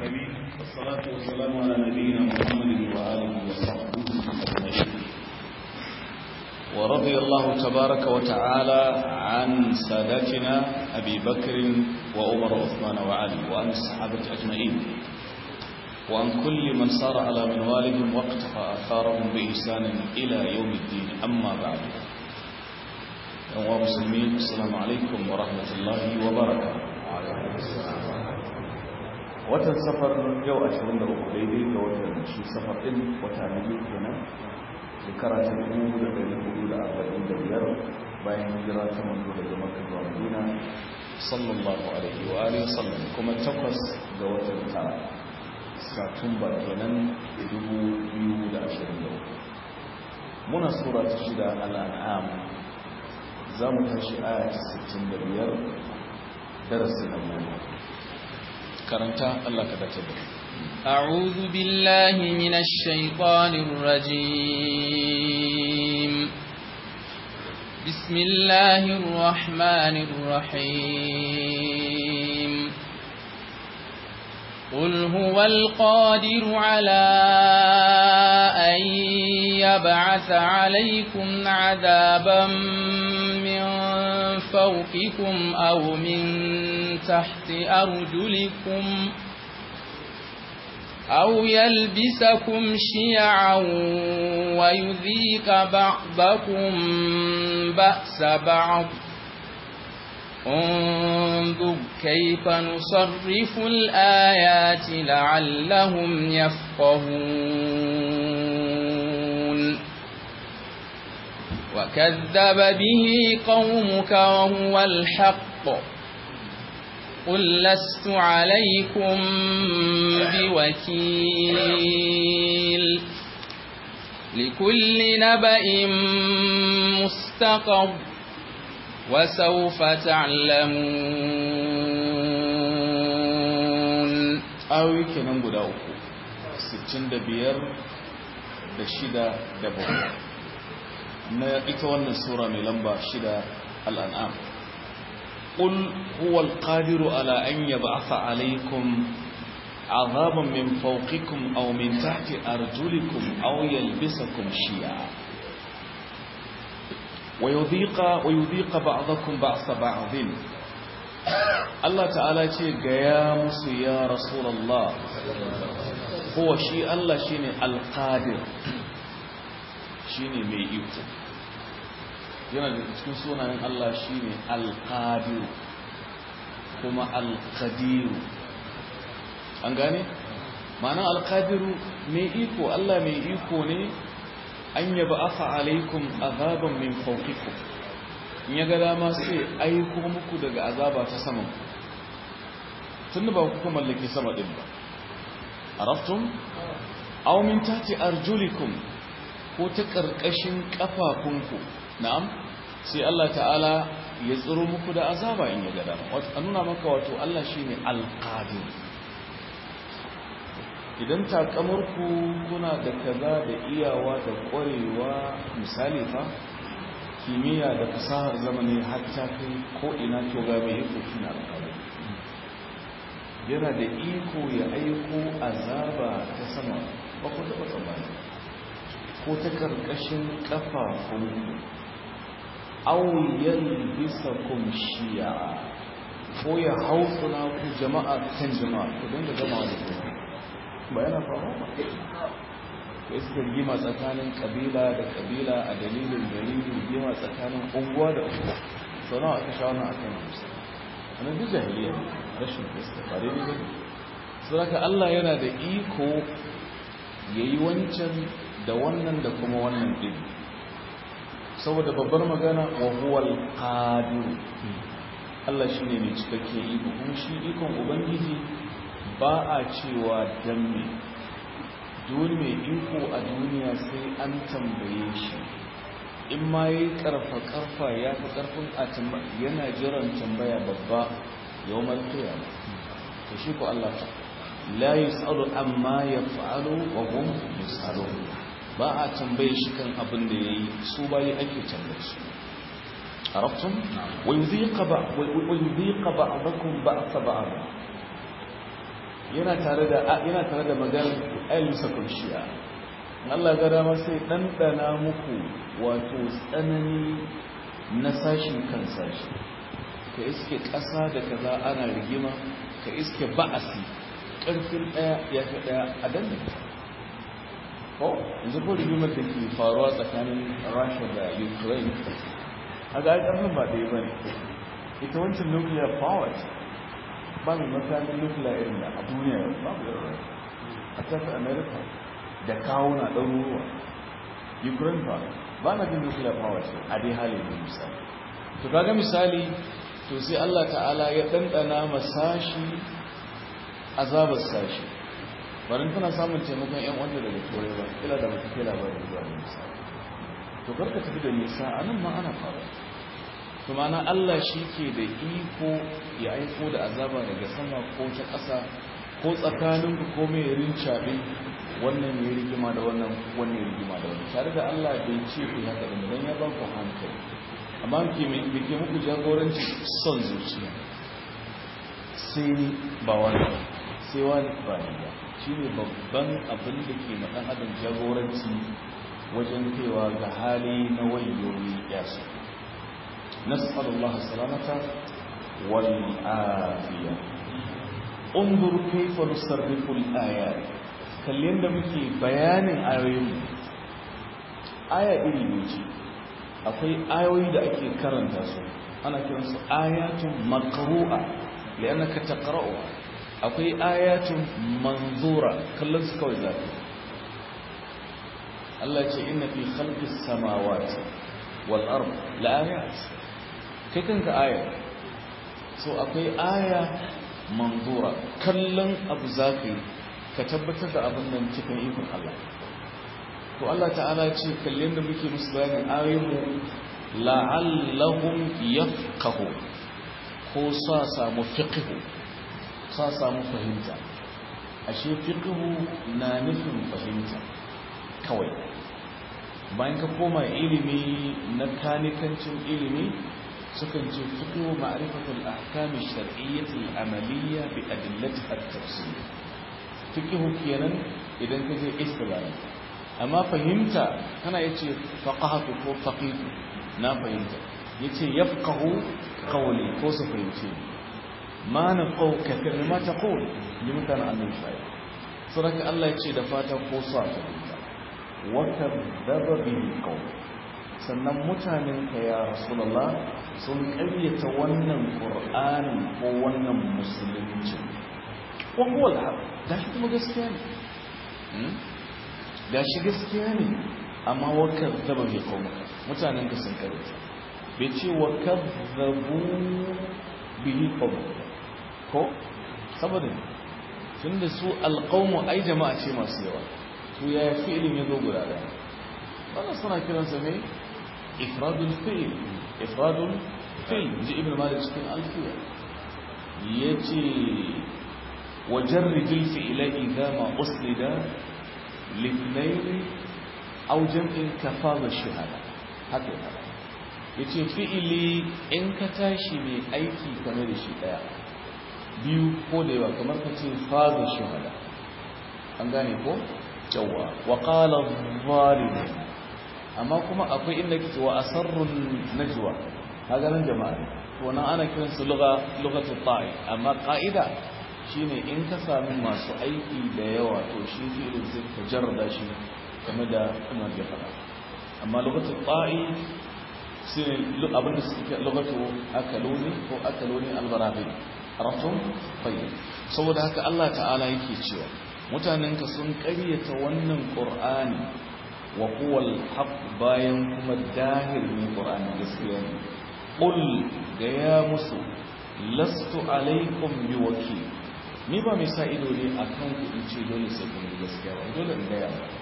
العالمين والصلاة والسلام على نبينا محمد وآله وصحبه أجمعين ورضي الله تبارك وتعالى عن ساداتنا أبي بكر وعمر وعثمان وعلي وعن الصحابة أجمعين وعن كل من صار على منوالهم واقتفى آثارهم بإحسان إلى يوم الدين أما بعد أيها المسلمين السلام عليكم ورحمة الله وبركاته watan safar yau 23 daidai ga watan shi safar din wata na biyu kenan shekara ta 1445 bayan hijira ta manzo daga makka zuwa madina sallallahu alaihi wa alihi wasallam kuma takwas ga watan tara satumba kenan 2023 muna sura ta shida al'an'am za mu tashi aya 65 darasi na goma karanta Allah ka dace da أعوذ بالله من الشيطان الرجيم بسم الله الرحمن الرحيم قل هو القادر على أن يبعث عليكم عذابا من فوقكم أو من تحت أرجلكم أو يلبسكم شيعا ويذيق بعضكم بأس بعض انظر كيف نصرف الآيات لعلهم يفقهون وكذب به قومك وهو الحق قل لست عليكم بوكيل لكل نبأ مستقر وسوف تعلمون ayoyi kenan guda uku 65 da shida da bakwai na ita wannan sura mai lamba shida al'an'am قل هو القادر على أن يبعث عليكم عذابا من فوقكم أو من تحت أرجلكم أو يلبسكم شيعا ويذيق, ويذيق بعضكم بعض بعض الله تعالى قيامس يا رسول الله هو شيء الله شيني القادر شيني ميئيكم yana da cikin sunayen Allah shine alqadiru kuma alqadiru an gane ma'anar alqadiru mai iko Allah mai iko ne an yaba afa alaikum azaban min fawqikum in ya ga dama sai aiko muku daga azaba ta saman tunda ba ku mallaki sama din ba araftum aw min tati arjulikum ko ta karkashin kafafunku na'am sai Allah ta'ala ya tsiro muku da azaba in ya gada a nuna maka wato Allah shine alqadir idan takamarku kuna da kaza da iyawa da ƙwarewa misali fa kimiyya da fasahar zamani har ta kai ko ina to ga mai iko shine alqadir yana da iko ya aiko azaba ta sama ba ku taɓa tsammani ko ta ƙarƙashin ƙafafunku auyen bisa kumshiya ko ya hausuna ku jama'a kan jama'a ku dinga gama da ku ba yana faruwa ba ko iska rigima tsakanin kabila da kabila a dalilin dalilin rigima tsakanin unguwa da unguwa sau nawa aka sha wannan akan musa wannan duk jahiliya rashin iska ba daidai ba saboda Allah yana da iko yayi wancan da wannan da kuma wannan din saboda babbar magana wa huwal qadir Allah shine mai cikakken iko kuma shi ikon ubangiji ba a cewa dan me dole mai iko a duniya sai an tambaye shi in ma yayi karfa karfa ya fi karfin a yana jiran tambaya babba yawmal qiyamah to shi ko Allah ta la yusalu amma yaf'alu wa hum yusalun ba a tambaye shi kan abin da ya yi su bayi ake tambaye su arabtum wa yudhiqa ba wa yudhiqa ba'dakum ba'sa ba'd yana tare da yana tare da maganar ayyusa kunshiya Allah ga dama sai ɗanɗana muku wato tsanani na sashin kan sashi ka iske ƙasa da kaza ana rigima ka iske ba'asi ƙarfin ɗaya ya fi ɗaya a dandan ko yanzu ko rigimar da ke faruwa tsakanin rasha da ukraine a ga ƙarfin ba ɗaya ba ne ita wancan nuclear power ba mai makamin nuclear irin da a duniya babu irin a tafi america da kawo na ɗaruruwa ukraine ba ba na jin nuclear power ce a dai halin da misali to kaga misali to sai allah ta'ala ya ɗanɗana masashi azabar sashi barin tana samun taimakon yan wanda daga turai ba kila da bata kai labarin zuwa da nisa to karka tafi da nisa a nan ma ana faru to mana allah shi ke da iko ya aiko da azaba daga sama ko ta ƙasa ko tsakaninku ko mai rincaɓe wannan ya rigima da wannan wannan ya rigima da wannan tare da Allah bai ce ku haka da dan ya ba ku hankali amma ke me ke muku jagoranci son zuciya sai ni ba wani sai wani ba ni ba shine babban abin da ke ma dan adam jagoranci wajen kaiwa ga hali na wayoyi yasa nas'alullah salamata wal afiya انظر كيف نصرف الآيات kallon da muke bayanin ayoyin aya iri ne ce akwai ayoyi da ake karanta su ana kiransu ayatun maqru'a li'annaka taqra'u akwai ayatun manzura kallon su kawai zaka Allah ce inna fi khalqis samawati wal ard la'ayat kai kanka aya so akwai aya manzura kallon abu zaka ka tabbatar da abin nan cikin ikon Allah to Allah ta'ala ce kallon da muke musu bayanin ayoyinmu la'allahum yafqahu ko sa samu fiqhu sa samu fahimta ashe fiqhu na nufin fahimta kawai bayan ka koma ilimi na kanikancin ilimi sukan ce fiqhu ma'rifatul ahkam ash-shar'iyyah al-amaliyya bi adillatiha at-tafsir fiqhu kenan idan ka je istilali amma fahimta kana yace faqahatu ko faqihu na fahimta yace yafqahu qawli ko su fahimce ma na qaw kafir ma taqul ni mutana annabi sai saraka Allah yace da fata ko su fahimta wa kadzaba bihi qawl sannan mutanen ka ya rasulullah sun ƙaryata wannan qur'ani ko wannan musulunci wa huwa al-haq da shi kuma gaskiya ne da shi gaskiya ne amma wa kadzaba bi qawmika mutanen ka sun ƙaryata bai ce wa kadzabu bihi qawmika ko saboda tunda su alqawmu ai jama'a ce masu yawa to ya fi'ilin ya zo guda daya wannan suna kiransa ne ifradul fi'il ifradul fi'il ji ibn malik cikin alfiya yace wajarrijil fi'ila idza ma usnida lithnayn aw jam'in kafaza shahada haka yace fi'ili in ka tashi mai aiki kamar da shi daya biyu ko da yawa kamar ka ce faza shahada an gane ko yawa wa qala adh amma kuma akwai inda ke wa asarrun najwa kaga nan jama'a to nan ana kiran su lugha lughatu ta'i amma qa'ida shine in ka sami masu aiki da yawa to shi fi'ilin sai ka jarrada shi kamar da Umar ya faɗa amma lughatu ta'i sai abin da suke lughatu akaluni ko akaluni albarabi arafum tayyib saboda haka Allah ta'ala yake cewa mutanenka sun ƙaryata wannan qur'ani wa huwal haq bayan kuma dahir ne qur'ani gaskiya ne qul ga ya musu lastu alaikum biwakil ni ba mai sa ido ne akan ku in ce dole sai kun gaskiya ba dole in gaya ba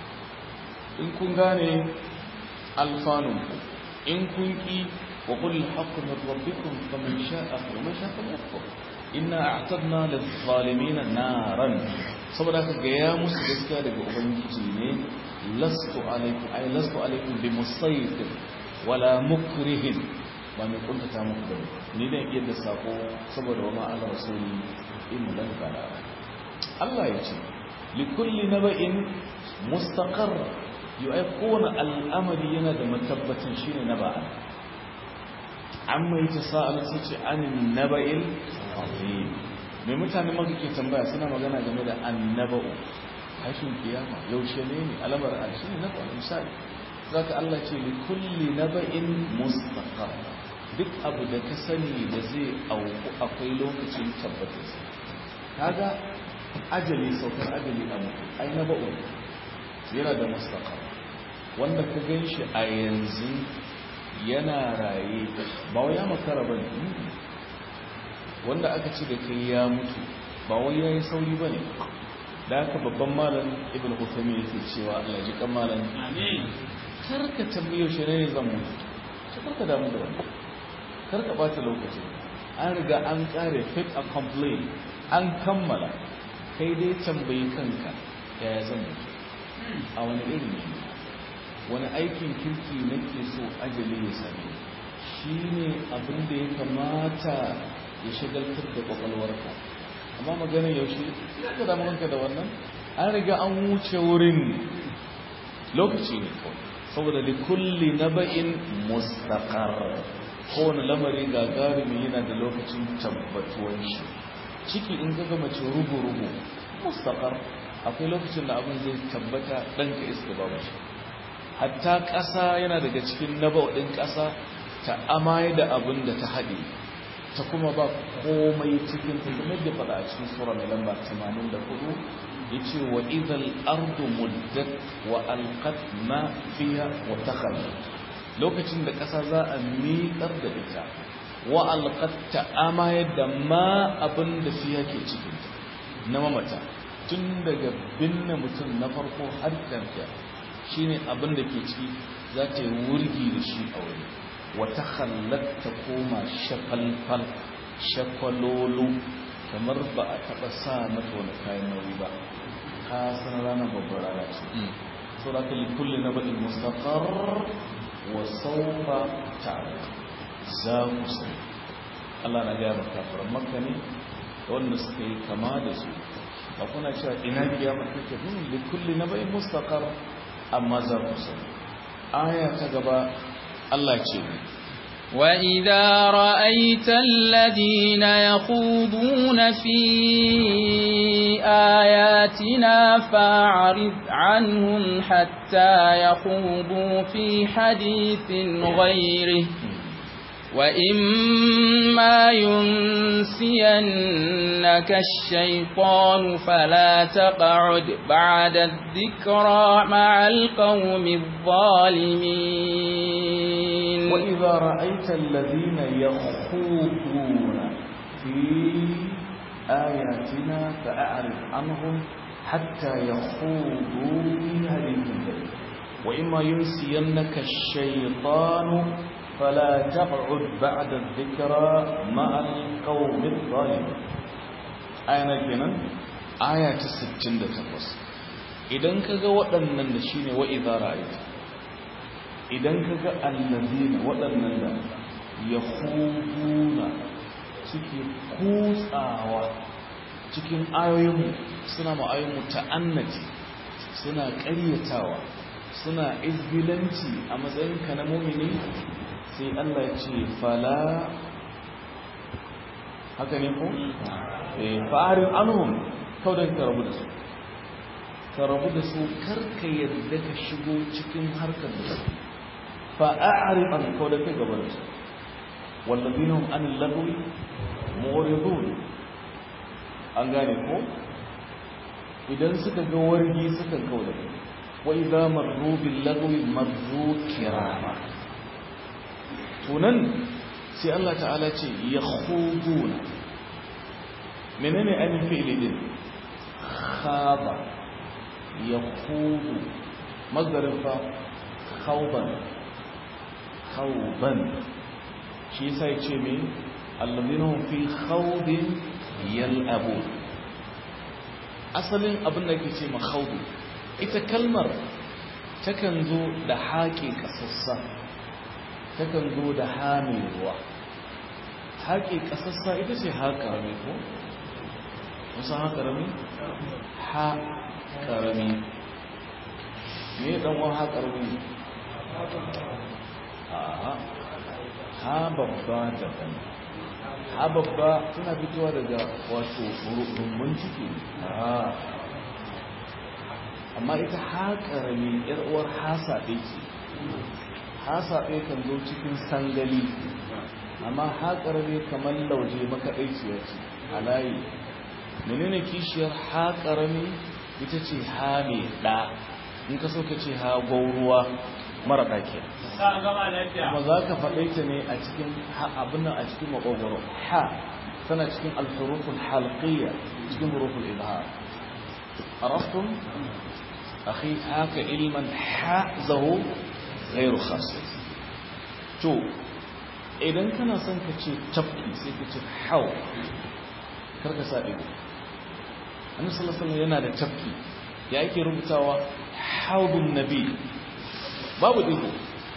in kun gane alfanun ku in kun ki wa qul al-haqq min rabbikum faman sha'a wa man sha'a falyakfur inna a'tadna lidh-dhalimin naran saboda haka ga ya musu gaskiya daga ubangiji ne lastu alaikum ay lastu alaikum bi musaytir wala mukrihin ba mai kuntata muku da ni dan yadda sako saboda wa ma'ala rasuli in lan kala Allah ya ce likulli naba'in mustaqar yu'ai kowane al'amari yana da matabbatin shine naba'a amma yace sa'al sai ce anin naba'il azim me mutane maka ke tambaya suna magana game da annaba'u hashin kiyama yaushe ne ne alamar arshi ne naba'u misali zaka Allah ce likulli naba'in mustaqar duk abu da ka sani da zai auku akwai lokacin tabbatarsa kaga ajali saukar ajali a mutu ai na ba'u yana da mustaqar wanda ka gan shi a yanzu yana raye ba wai ya makara ba ne wanda aka ce da kai ya mutu ba wai ya yi sauri ba ne da aka babban malam ibn hutami yake cewa allah ji kan malam karka tambayo shi ne zan mutu karka damu da wani karka bata lokaci an riga an kare fit a complain an kammala kai dai tambayi kanka yaya zan mutu a wani irin ne wani aikin kirki nake so ajali ya same shi ne abin da ya kamata ya shagaltar da kwakwalwarka amma maganin yaushe ya ga damuwanka da wannan an riga an wuce wurin lokaci ne kawai saboda da kulli na ba'in mustaqar kowane lamari gagarumi yana da lokacin tabbatuwan shi ciki in ga mace rubu-rubu mustaqar akwai lokacin da abin zai tabbata ɗanka iska babu shi hatta ƙasa yana daga cikin naba'udin ƙasa ta amaye da abin da ta haɗe ta kuma ba komai cikin ta kuma da faɗa a cikin sura mai lamba 84 ya ce wa idan ardu muddat wa alqat ma fiha wa takhallat lokacin da ƙasa za a miƙar da ita wa alqat ta amaye da ma abin da fiha ke cikin ta na mamata tun daga binne mutum na farko har ƙarfiya shi ne abin da ke ciki za ta yi wurgi da shi a wuri wata halatta koma shafalfal shafalolo kamar ba a taɓa sa mata wani kayan nauyi ba ka san ranar babbar rana ce sau da kalli kulle na baɗin mustaqar wa saufa ta'ala za ku sani Allah na gaya maka faran makka ne wanda suka yi kama da su ba kuna cewa ina kiyama take hun da kulli na bai mustaqar amma za ku sani aya ta gaba Allah ce وَإِذَا رَأَيْتَ الَّذِينَ يَخُوضُونَ فِي آيَاتِنَا فَأَعْرِضْ عَنْهُمْ حَتَّى يَخُوضُوا فِي حَدِيثٍ غَيْرِهِ وَإِمَّا يُنْسِيَنَّكَ الشَّيْطَانُ فَلَا تَقْعُدْ بَعْدَ الذِّكْرَى مَعَ الْقَوْمِ الظَّالِمِينَ وإذا رأيت الذين يخوضون في آياتنا فأعرض عنهم حتى يخوضوا في حديث غيره وإما ينسينك الشيطان فلا تقعد بعد الذكرى مع القوم الظالمين آية kenan aya ta 68 idan kaga waɗannan da shine wa idza ra'aita idan kaga allazina waɗannan da yakhuduna suke kutsawa cikin ayoyin suna ma ayoyin ta'annati suna ƙaryatawa suna izgilanci a matsayin ka na mumini sai Allah ya ce fala haka ne ko? fa'arin anhum kawai ka rabu da su ka rabu da su karka yadda ka shigo cikin harkar da su fa'arin an kawai ka gaba da su wallabina hum an lagwi mu'ridun an gane ko idan suka ga wargi suka kawai da kai wa idza marru bil lagwi marru kirama tunan sai Allah ta'ala ce ya khuduna menene ainihin fi'ili din khaba ya khudu mazdarin fa khawban khawban shi yasa yace me alladhina hum fi khawdin yal'abun asalin abin da yake ce ma khawdu ita kalmar takan zo da haƙe kasassa takan zo da hame ruwa haƙe ƙasassa ita ce haƙa mai ko musa ha karami ha karami me dan wa ha karami a ha babba daban ha babba tana fitowa daga wato rumbun ciki a amma ita ha karami yar uwar hasabe ce hasabe kan zo cikin sangali amma ha karami kamar lauje makaɗaiciya ce a layi menene kishiyar ha karami ita ce ha mai ɗa in ka so ka ce ha gwauruwa mara ɗake kuma za ka faɗe ta ne a cikin abin nan a cikin maƙogwaro ha tana cikin alfurufun halqiyya cikin hurufun ilhar arastun akhi haka ilman ha zaho ghairu khas to idan kana son ka ce tafki sai ka ce hau karka sa ɗigo annabi sallallahu alaihi yana da tafki ya ake rubutawa haudun nabi babu ɗigo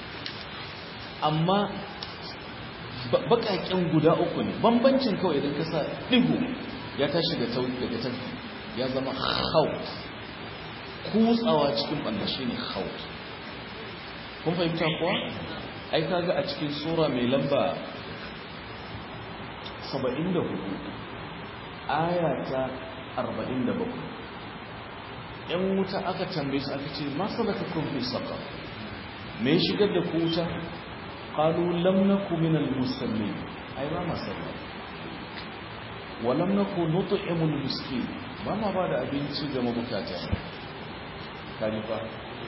amma baƙaƙen guda uku ne bambancin kawai idan ka sa ɗigo ya tashi daga tafki ya zama haud kutsawa cikin ɓanda shi ne haud kun fahimta kuwa ai kaga a cikin sura mai lamba 74 aya ta 47 yan wuta aka tambaye su aka ce ma salakakum fi saqar me shigar da ku wuta qalu lam naku minal musallin ai ba ma sallah wa lam naku nut'imul miskin ba ma ba da abinci ga mabukata kaji fa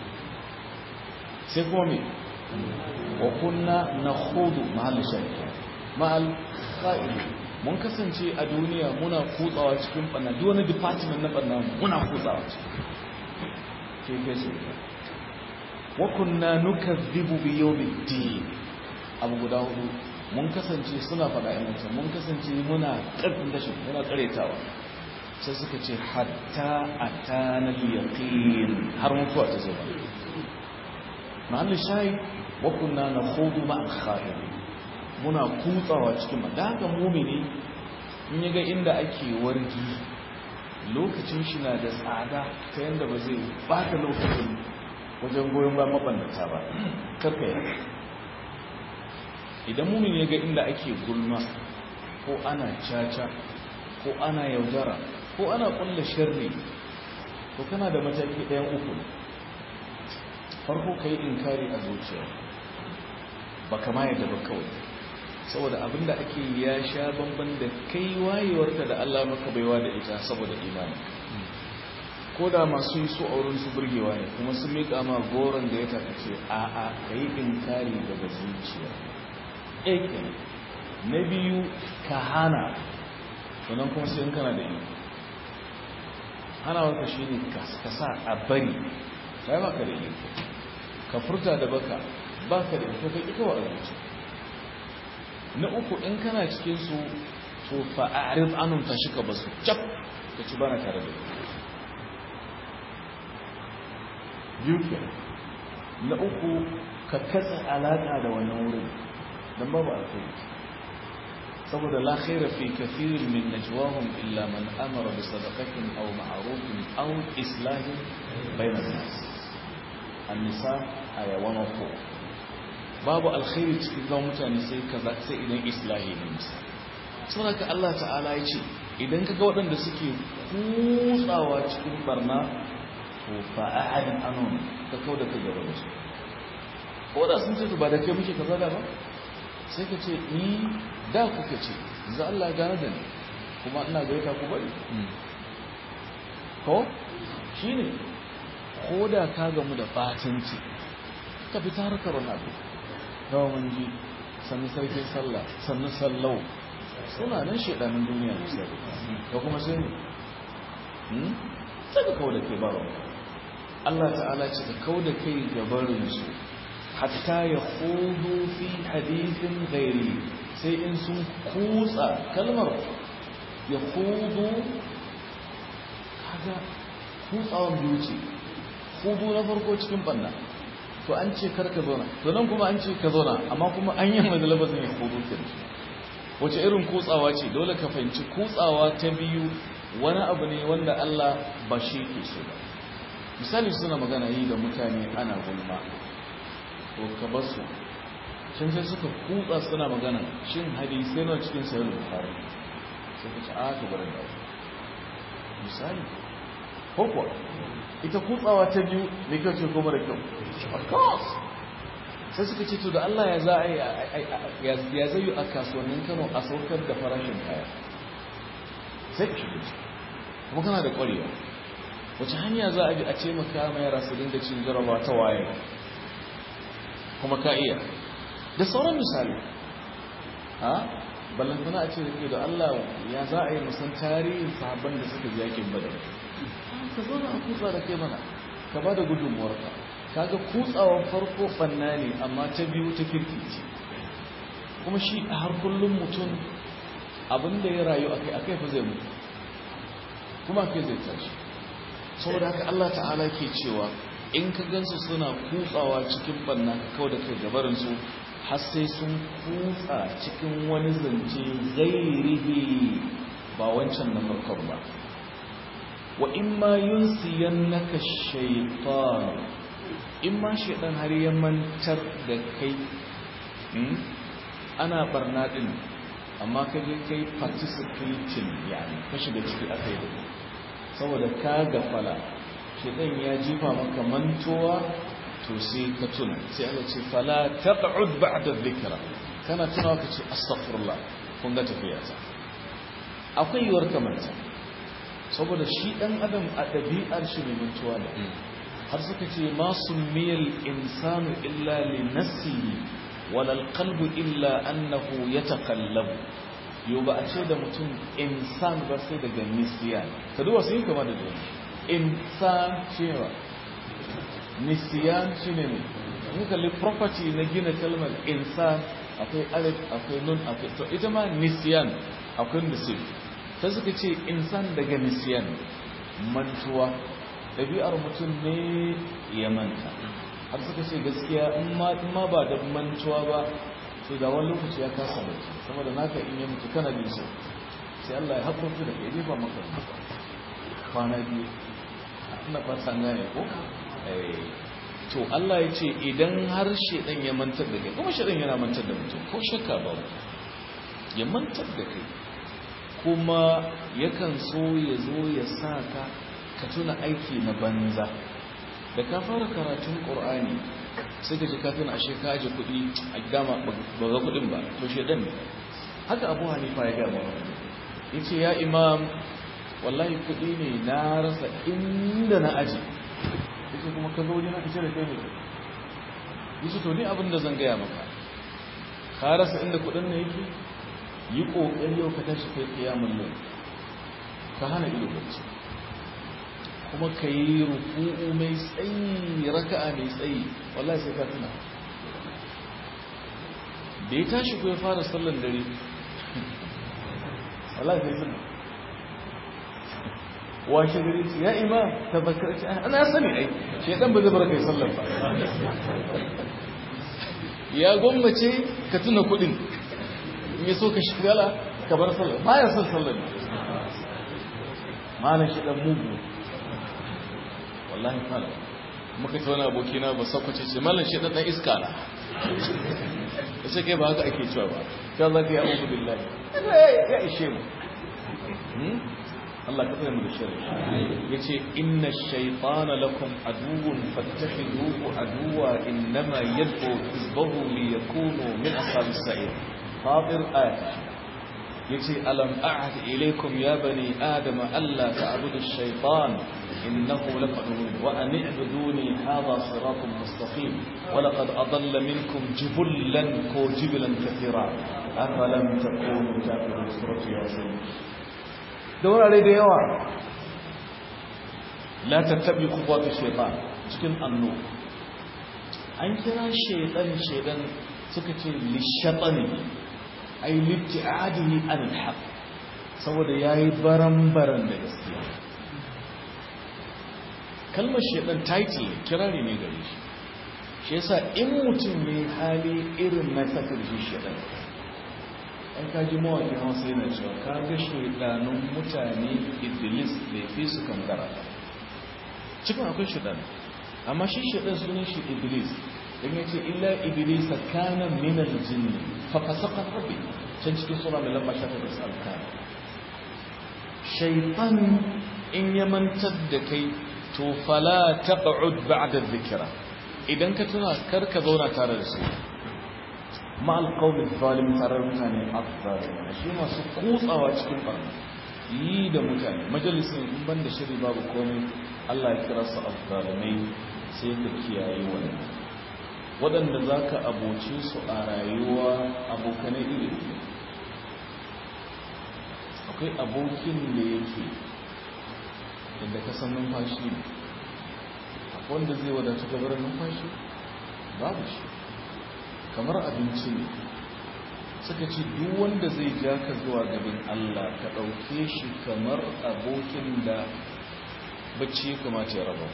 sai kuma me wa kunna nakhudu mahal shaytan ma'al qa'id mun kasance a duniya muna kutsawa cikin banna duk wani department na banna muna kutsawa ke gaje wa kunna nukazzibu bi yawmiddin abu guda hudu mun kasance suna faɗa in mutum mun kasance muna ƙarfin dashin muna ƙaretawa sai suka ce hatta atana yaqin har mutuwa ta zo mahallin shayi wa kunna nakhudu ma'al khairin muna kutsawa cikin da haka mumini in ya ga inda ake wargi lokacin shi na da tsada ta yadda ba zai bata lokacin wajen goyon ba mabannata ba karka yi idan mumini ya ga inda ake gulma ko ana caca ko ana yaudara ko ana kulla sharri ko kana da mataki ɗayan uku farko ka yi inkari a zuciya ba kama yadda ba kawai saboda abinda ake ya sha bamban da kai wayewarka da Allah maka baiwa da ita saboda imani ko da masu yi su auren su burgewa ne kuma sun miƙa ma goron da ya takace a a ka yi inkari daga zuciya eke na biyu ka hana sannan kuma sai in kana da iko hana wata shi ne ka sa a bari ba ba ka da iko ka furta da baka ba ka da iko ka ƙi kawai a zuciya na uku in kana cikin su to fa'arid anun ta shika basu cap ka ci bana tare da yuke na uku ka katsa alaka da wannan wurin dan babu alkhairi saboda la khaira fi kathirin min najwahum illa man amara bi sadaqatin aw ma'rufin aw islahin bayna nas an-nisa aya 104 babu alkhairi cikin zama mutane sai kaza sai idan islahi ne musa saboda ka Allah ta'ala ya ce idan kaga waɗanda suke kutsawa cikin barna to fa ahadin anon ka kau da kai gaba da su ko da sun ce ba da kai muke kaza da ba sai ka ce ni da kuka ce za Allah ya gane da ni kuma ina gaita ku bari ko shine ko da ka gamu da batanci ka fita harkar wani abu mun ji sannu sarkin sallah sannu sallau suna nan shaidanin duniya da sai da kuma sai ne sai ka kawo da kai baro Allah ta'ala ce ka kawo da kai gabarin su hatta ya hudu fi hadithin gairi sai in sun kutsa kalmar ya hudu kaga kutsawan biyu ce hudu na farko cikin banna to an ce kar ka zauna to nan kuma an ce ka zauna amma kuma an yi mai labazin ya kudu ke wace irin kutsawa ce dole ka fahimci kutsawa ta biyu wani abu ne wanda Allah ba shi ke so ba misali suna magana yi da mutane ana gulma to ka bar su can sai suka kutsa suna magana shin hadisai na cikin sayar da bukari sai ka ci aka barin da misali ko kuwa ita kutsawa ta biyu mai kyau ce kuma da kyau of course sai suka ce to da Allah ya za a ya zai yi a kasuwannin Kano a saukar da farashin kaya sai ka shiga ciki kuma kana da ƙwarewa wace hanya za a bi a ce maka mai yara su dinga cin jaraba ta waye kuma ka iya da sauran misali ha ballantana a ce da ke da Allah ya za a yi musan tarihin sahabban da suka yakin badar ka zo a kutsa da kai mana ka ba da gudunmuwarka kaga kutsawan farko banna ne amma ta biyu ta kirki ce kuma shi a har kullum mutum abinda ya rayu akai akai fa zai mutu kuma kai zai tashi saboda haka Allah ta'ala ke cewa in ka gansu suna kutsawa cikin banna ka kawo da kai gabarinsu har sai sun kutsa cikin wani zance gairihi ba wancan na farkon ba wa in ma yunsiyannaka shaytan in ma shaytan har ya mantar da kai ana barna din amma ka je kai participating yani ka shiga ciki akai da saboda ka gafala shaytan ya jifa maka mantowa to sai ka tuna sai Allah ce fala taq'ud ba'da dhikra kana tunawa ka ce astaghfirullah kun ga tafiya ta akwai yiwuwar kamanta saboda shi dan adam a dabi'ar shi ne mutuwa ne har suka ce ma summiyal insanu illa li nafsihi wala alqalbu illa annahu yataqallabu yau ba a ce da mutum insan ba sai daga nisyan ka duba sun yi kama da duniya insan cewa nisiyan shi ne ne mun kalli property na gina kalmar insan akwai alif akwai nun akwai to ita ma nisiyan akwai nisif ta suka ce insan daga nisiyan mantuwa ɗabi'ar mutum ne ya manta har suka ce gaskiya in ma ba da mantuwa ba to da wani lokaci ya kasa bacci saboda naka in ya mutu kana jin so sai Allah ya haƙurta da kai ba maka kwana biyu ina fata gane ko to Allah ya ce idan har shedan ya mantar da kai kuma shedan yana mantar da mutum ko shakka ba ya mantar da kai kuma yakan so ya zo ya sa ka ka tuna aiki na banza da ka fara karatun qur'ani sai ka ji ka tuna ashe ka aje kuɗi a dama ba ga kuɗin ba to shedan ne haka abu hanifa ya gama yace ya imam wallahi kuɗi ne na rasa inda na aje yake kuma ka zo wajen aka ce da kai ne yace to ni abin da zan gaya maka ka rasa inda kudin ne yake yi kokari yau ka tashi kai kiyamul layl ka hana ido bacci kuma ka yi ruku'u mai tsayi raka'a mai tsayi wallahi sai ka tuna da ya tashi ko ya fara sallan dare wallahi sai tuna washe gari ce ya ima ta bakarci ana sani ai shaidan ba zai bar kai sallar ba ya gwammace ka tuna kudin in ya so ka shigala ka bar sallar ba ya son sallar ne malam shaidan mugu wallahi fara muka ta wani abokina ba sakwace ce malam shaidan dan iska na ya ce kai ba haka ake cewa ba ka za ka yi abu billahi ya ishe mu Allah ka tsare mu da shari yace inna ash-shaytana lakum aduwwun fattakhiduhu aduwwa innama yad'u hizbahu liyakunu min ashabis sa'ir fatir ayat yace alam a'had ilaykum ya bani adam alla ta'budu ash-shaytan innahu lakum wa an i'buduni hadha siratun mustaqim wa laqad adalla minkum jibullan ko jiblan kathira afalam takunu ta'budu surati yasin da wurare da yawa la tattabi kuwatu shaytan cikin annu an kira shaytan shaytan suka ce lishatani ay libtiadihi an alhaq saboda yayi baran-baran da gaskiya kalmar shaytan title kirari ne gare shi shi yasa in mutum ne hali irin na sakar shi shaytan an kaji mawaƙin hausa yana cewa ka ga shaidanun mutane iblis da fi su kankara cikin akwai shaidan amma shi shaidan sunan shi iblis don ya ce illa iblis kana minal jinni fa fasaka rabbi can cikin sura mai lamba shafa da salkana shaitan in ya mantar da kai to fala taq'ud ba'da dhikra idan ka tuna kar ka zauna tare da su ma alqawmi zalim tare da mutane azzalimin shi masu kutsawa cikin barna yi da mutane majalisin in banda shiri babu komai Allah ya kira su azzalimai sai ka kiyaye wannan waɗanda za ka aboce su a rayuwa abokanai iri akwai abokin da yake inda ka san numfashi ne wanda zai wadatu gabar numfashi babu shi kamar abinci ne suka ce duk wanda zai ja ka zuwa gabin Allah ka ɗauke shi kamar abokin da bacci ya kamata ya raba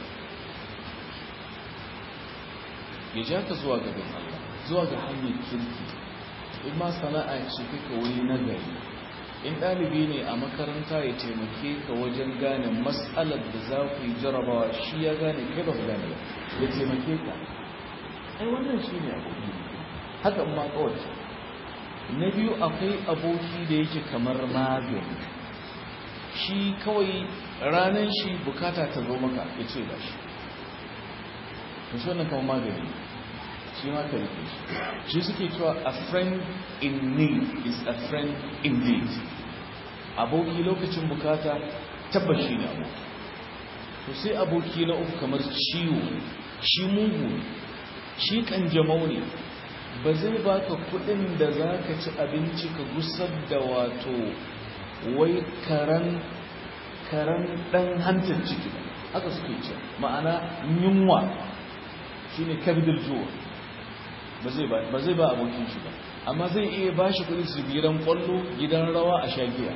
ya ja ka zuwa gabin Allah zuwa ga hanyar kirki in ma sana'a ce kaka wuri na gari in ɗalibi ne a makaranta ya taimake ka wajen gane matsalar da za ku yi jarabawa shi ya gane kai ba gane ya taimake ka ai wannan shi ne aboki haka ma kawai na biyu akwai aboki da yake kamar magani shi kawai ranar shi bukata ta zo maka ya ce ba shi to shi wannan kamar magani shi ma ka rike shi shi suke cewa a friend in need is a friend indeed aboki lokacin bukata tabbashi ne aboki to sai aboki na uku kamar ciwo shi mugu shi kanjamau ne ba zai baka kudin da za ka ci abinci ka gusar da wato wai karan karan dan hantar ciki haka suke ce ma'ana yunwa shine kabidul juwa ba zai ba abokin shi ba amma zai iya ba shi kudi su gidan kwallo gidan rawa a shagiya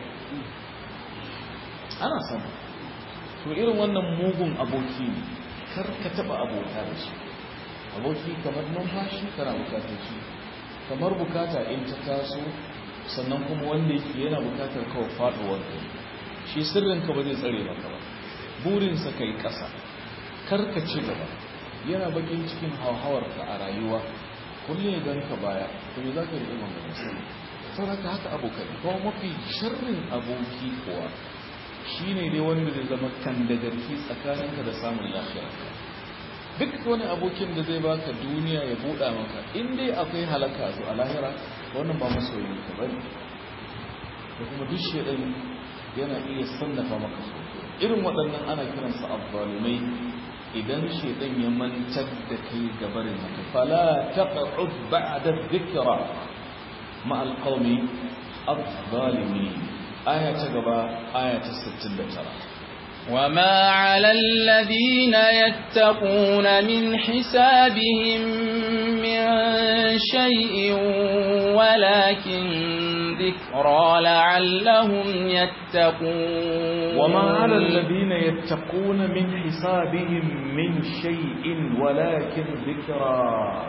ana sama to irin wannan mugun aboki ne kar ka taba abota da shi aboki kamar numfashi kana bukatar shi kamar bukata in ta taso sannan kuma wanda yake yana bukatar kawai faduwar ka shi sirrinka ba zai tsare maka ba burinsa kai kasa kar ka ci gaba yana bakin cikin hauhawarka a rayuwa kullum ya ganka baya to me za ka yi imam da musulmi saboda haka abokai kuma mafi sharrin aboki kuwa shine dai wanda zai zama kan da garki tsakaninka da samun lafiya duk wani abokin da zai baka duniya ya buɗa maka in dai akwai halaka to a lahira wannan ba masoyin ka bane da kuma duk shedan yana iya sannafa maka so irin waɗannan ana kiransu azzalumai idan shaidan ya mantar da kai gabarin haka fala taq'ud ba'da dhikra ma alqawmi adh-dhalimin aya ta gaba aya ta 69 وما على الذين يتقون من حسابهم من شيء ولكن ذكرى لعلهم يتقون وما على الذين يتقون من حسابهم من شيء ولكن ذكرى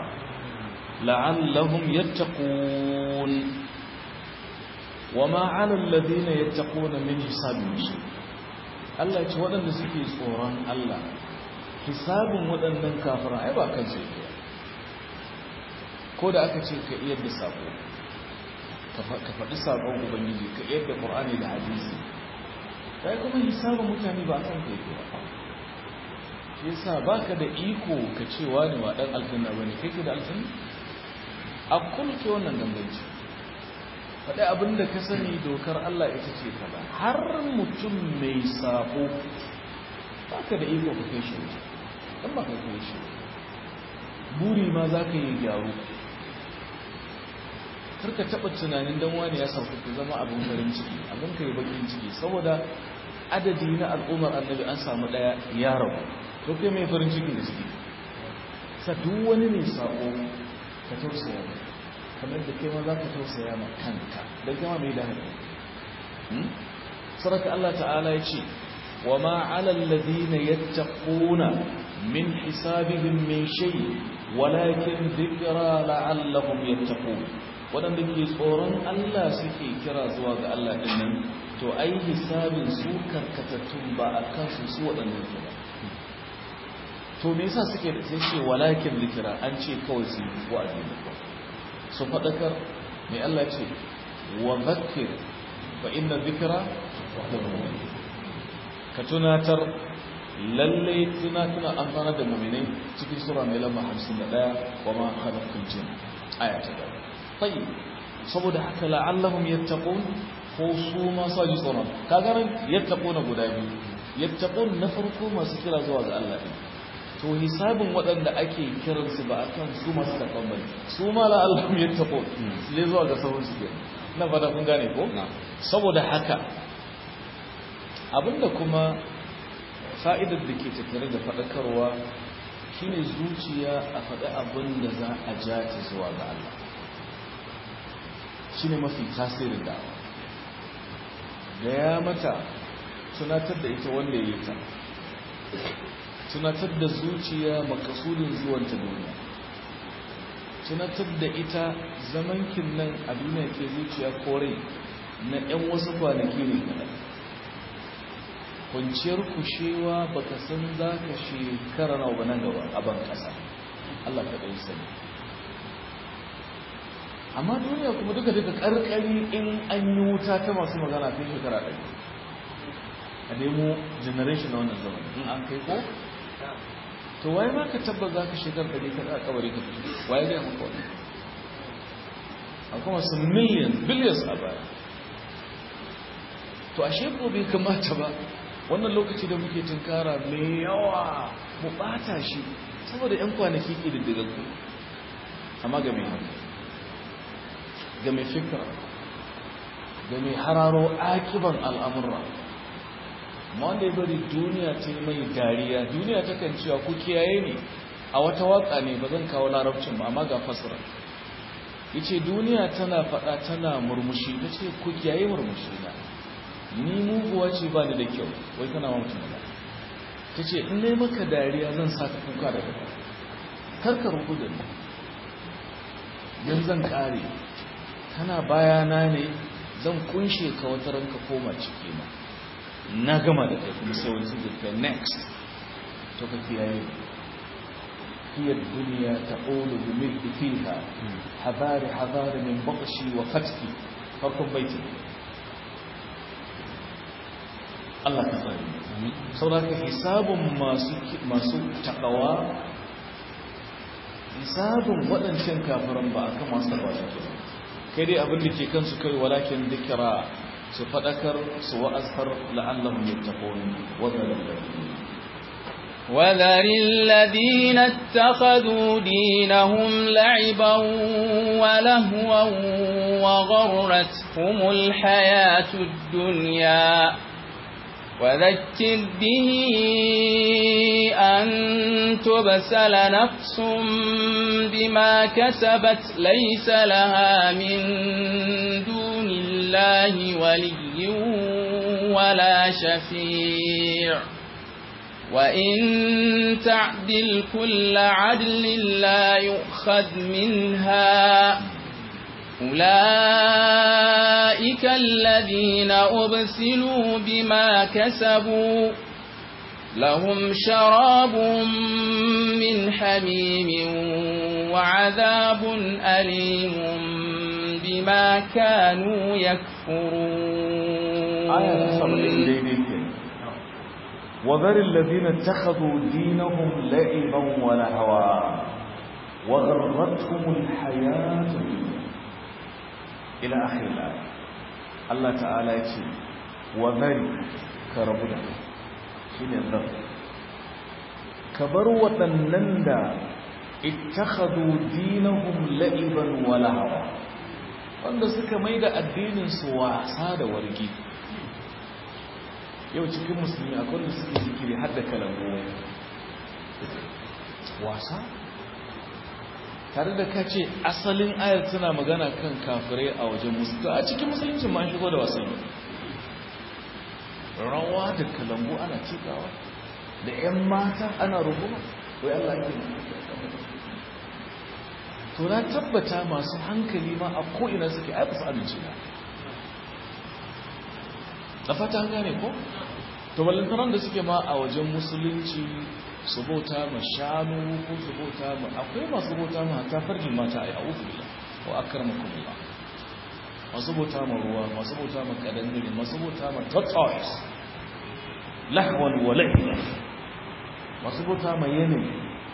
لعلهم يتقون وما على الذين يتقون من حسابهم شيء Allah ya ce waɗanda suke tsoron Allah hisabin waɗannan kafira ai ba kan sai ko da aka ce ka iya da sako ka faɗi sakon ubangiji ka iya da ƙur'ani da hadisi kai kuma hisabin mutane ba kan kai ba shi yasa baka da iko ka ce wani ba dan aljanna bane kake da aljanna a kulke wannan ganganci faɗi abinda ka sani dokar Allah ita ce kaza har mutum mai sabo baka da iko ka kai shi dan ba ka kai shi buri ma za ka yi gyaru karka taɓa tunanin dan wani ya sauka ka zama abin farin ciki abin ka yi bakin ciki saboda adadi na al'ummar annabi an samu ɗaya ya rabu to kai mai farin ciki da ciki sa duk wani mai sako ka tausaya mai kamar da kai ma za ka tausaya ma kanka don kama mai da haɗu saraka Allah ta'ala ya ce wa ma'alar ladina yattaquna min hisabihim min shay walakin dhikra la'allahum yattaqun waɗanda ke tsoron Allah suke kira zuwa ga Allah ɗin nan to ai hisabin su karkatattun ba a kansu su waɗanda ke ba to me yasa suke da sai ce walakin likira an ce kawai su yi wa'azi da kawai su faɗakar mai Allah ce wa zakir fa inna zikira ka tunatar lalle tuna tuna an fara da mu'minai cikin sura mai lamba 51 wa ma khalaqul jin aya ta gaba tayyib saboda haka la'allahum yattaqun ko su ma sa ji tsoron kaga ran yattaquna guda biyu yattaqun na farko masu kira zuwa ga Allah din to hisabin waɗanda ake kiransu ba a kan su masu taɓon bane su ma la Allah ya taɓo su je zuwa ga sahun su na fata kun gane ko saboda haka abinda kuma fa'idar da ke tattare da faɗakarwa shine zuciya a faɗi abin da za a ja ta zuwa ga Allah shine mafi tasirin da'awa da ya mata tunatar da ita wanda ya yi ta tunatar da zuciya makasudin zuwanta duniya tunatar da ita zamankin nan a duniya ke zuciya kore na 'yan wasu kwanaki ne kaɗan kwanciyar kushewa baka san za ka shekara na ba nan gaba a ban ƙasa Allah ka ɗai sani amma duniya kuma duka duka ƙarƙari in an yi wuta ta masu magana kai shekara ɗari a nemo generation na wannan zaman in an kai ko to waye ma ka tabba za ka shekar ɗari ka ɗa kabari ka fito waye gaya maka wani akwai wasu million billions a baya to a sheko bai kamata ba wannan lokaci da muke tunkara mai yawa mu ɓata shi saboda 'yan kwanaki ke diddigaggu amma ga mai hankali ga mai fikira ga mai hararo akiban al'amurra ma wanda ya bari duniya ta yi mai dariya duniya ta kan cewa ku kiyaye ne a wata waka ne ba zan kawo larabcin ba amma ga fasira yace duniya tana faɗa tana murmushi ta ce ku kiyaye murmushi na ni muguwa ce ba ni da kyau wai tana ma mutum da ta ce in nai maka dariya zan sa ka kuka da gaba karka rubu da ni yan zan kare kana bayana ne zan kunshe ka wata ranka koma ciki na na gama da kai kuma sai wani sun kai next to ka kiyaye هي الدنيا تقول بملء فيها حذار حذار من بطشي وفتكي فرقم بيتي Allah ka tsari sauraka hisabun masu takawa hisabun waɗancan kafiran ba a kan masu takawa take kai dai abin da ke kansu kai walakin dikira su faɗakar su wa'azkar la'allahum yattaqun wa dhalil وذر الذين اتخذوا دينهم لعبا ولهوا وغرتهم الحياة الدنيا وذكر به أن تبسل نفس بما كسبت ليس لها من دون الله ولي ولا شفيع وإن تعدل كل عدل لا يؤخذ منها أولئك الذين أبسلوا بما كسبوا لهم شراب من حميم وعذاب أليم بما كانوا يكفرون آية وذر الذين اتخذوا دينهم لعبا ولهوا وغرتهم الحياة الدنيا إلى آخر الآية الله تعالى يقول وذر كربنا شين الذر كبر وتنند اتخذوا دينهم لعبا ولهوا wanda suka mai da addininsu wasa da wargi yau cikin musulmi akwai da suke zikiri har da kalangu wasa tare da ka ce asalin ayar tana magana kan kafirai a wajen musulmi a cikin musulunci ma shigo da wasan rawa da kalangu ana cikawa da 'yan mata ana rubuma wai Allah ke to na tabbata masu hankali ma a ko'ina suke aifa su amince na da fata an gane ko? to ballantaran da suke ma a wajen musulunci su bauta ma shanu ko su bauta ma akwai masu bauta ma ta farjin mata a yi a uku wa akar makamula masu bauta ma ruwa masu bauta ma kadangare masu bauta ma tortoise lahwan wa lahiya masu bauta ma yanayi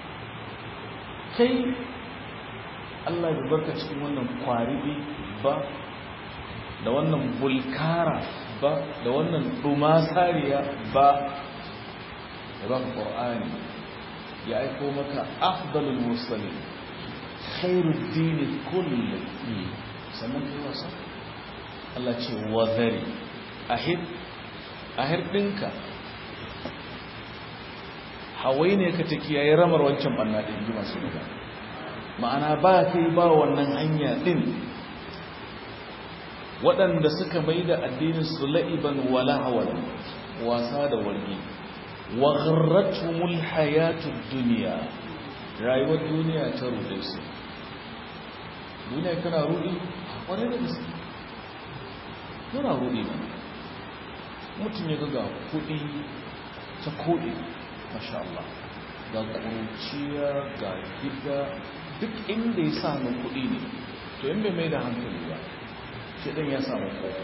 kai Allah ya barka cikin wannan kwaribi ba da wannan bulkara ba da wannan dumasariya ba ya baka qur'ani ya aiko maka afdalul mursalin khairud din kulli sannan kai wasa Allah ce wazari ahid ahir dinka hawai ne ka take yayi ramar wancan banna din ji masu magana ma'ana ba kai ba wannan hanya din waɗanda suka mai da addinin su la'iban wala hawan wasa da wargi wa gharratumul hayatud dunya rayuwar duniya ta rude su duniya kana rudi kwarai da gaske yana rudi ne mutum ya ga kuɗi ta koɗi masha Allah ga ƙuruciya ga gida duk inda ya samu kuɗi ne to in bai mai da hankali ba shi ɗin ya samu ƙofa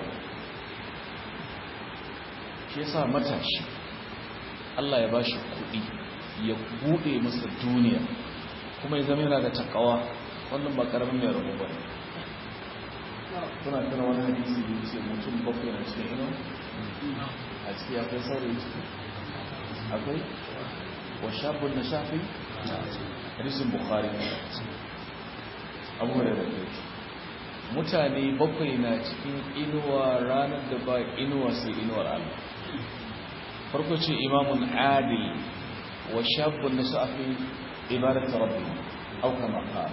shi ya sa matashi Allah ya ba shi kuɗi ya buɗe masa duniya kuma ya zama yana da takawa wannan ba ƙaramin mai rabu ba kuna tuna wani hadisi da ce mutum bakwai na cikin ino a ciki akwai saurayi ciki akwai wa shabun na shafi hadisin bukhari abu da rage mutane bakwai na cikin inuwa ranar da ba inuwa sai inuwar allah farko ce imamun adil wa shabun na shafi ibadat rabbi au kama qala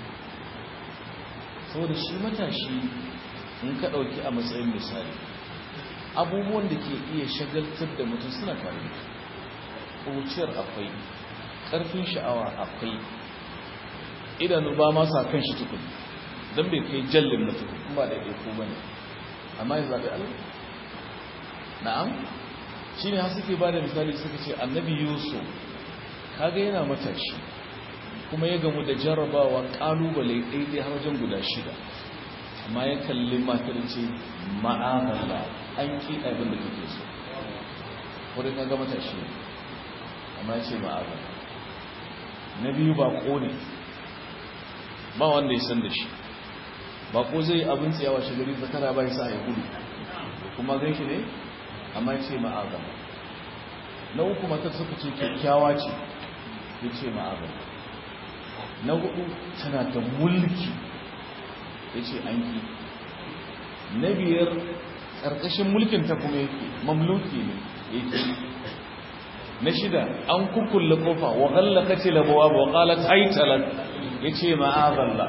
saboda shi matashi in ka ɗauki a matsayin misali abubuwan da ke iya shagaltar da mutum suna tare da ƙuciyar akwai ƙarfin sha'awa akwai idanu ba ma sa kan shi tukun don bai kai jallin na tukun kuma da ɗaya ko bane amma ya zaɓi allah na'am shi ne har suke ba da misali suka ce annabi yusuf kaga yana matashi kuma ya gamu da jarrabawa kalubale ɗaiɗai har wajen guda shida amma ya kalli matar ce ma'amala an ƙi abin da kake so wadda ka gama tashi amma ya ce ma'amala na biyu baƙo ne ba wanda ya san da shi baƙo zai abin tsayawa shi gari zakara ba ya sa ya gudu kuma gan shi ne amma ya ce ma'amala na uku matar suka ce kyakkyawa ce ya ce ma'amala na hudu tana da mulki ya ce an ki na biyar ƙarƙashin mulkin ta kuma yake mamluki ne yake na shida an kukulle kofa wa ghallaka ce labawa wa qalat haytalat yace ma'azalla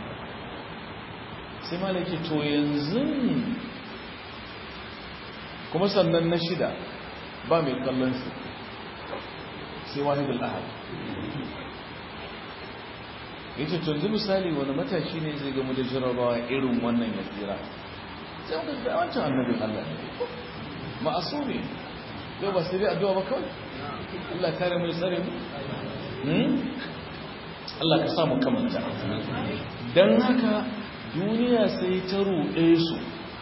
sai malaki to yanzu kuma sannan na shida ba mai kallon su sai wahidul ahad ya ce tunzu misali wani matashi ne zai gamu da jarabawa irin wannan ya tsira sai wanda da wancan annabin Allah ne ma'asu ne yau ba sai dai addu'a ba kawai Allah kare mai tsare mu Allah ka samu kamanta don haka duniya sai ta ruɗe su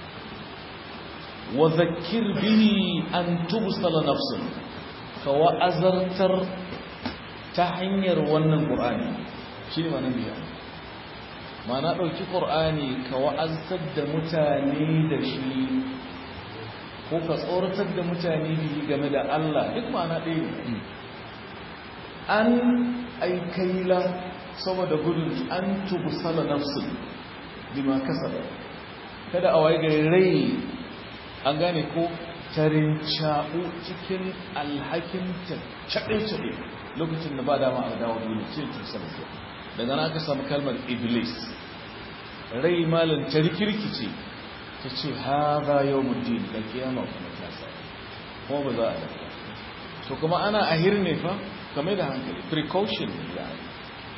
wa zakir bihi an tubsala nafsun ka wa'azartar ta hanyar wannan ƙur'ani shi ne mana biya mana ɗauki ƙor'ani ka wa'azar da mutane da shi ko ka tsoratar da mutane biyi game da Allah duk mana ɗaya ne an aikaila saboda gudun an tubu sala nafsun bima kasaba kada a waye gari rai an gane ko tarin caɓu cikin alhakin ta caɓe-caɓe lokacin da ba dama a dawo duniya ce tusar da daga na aka samu kalmar iblis rai malin ta rikirkice ta ce ha za yau muddin da kiyama kuma ta sa kuma ba za a dafa to kuma ana ahir ne fa kamar da hankali precaution ya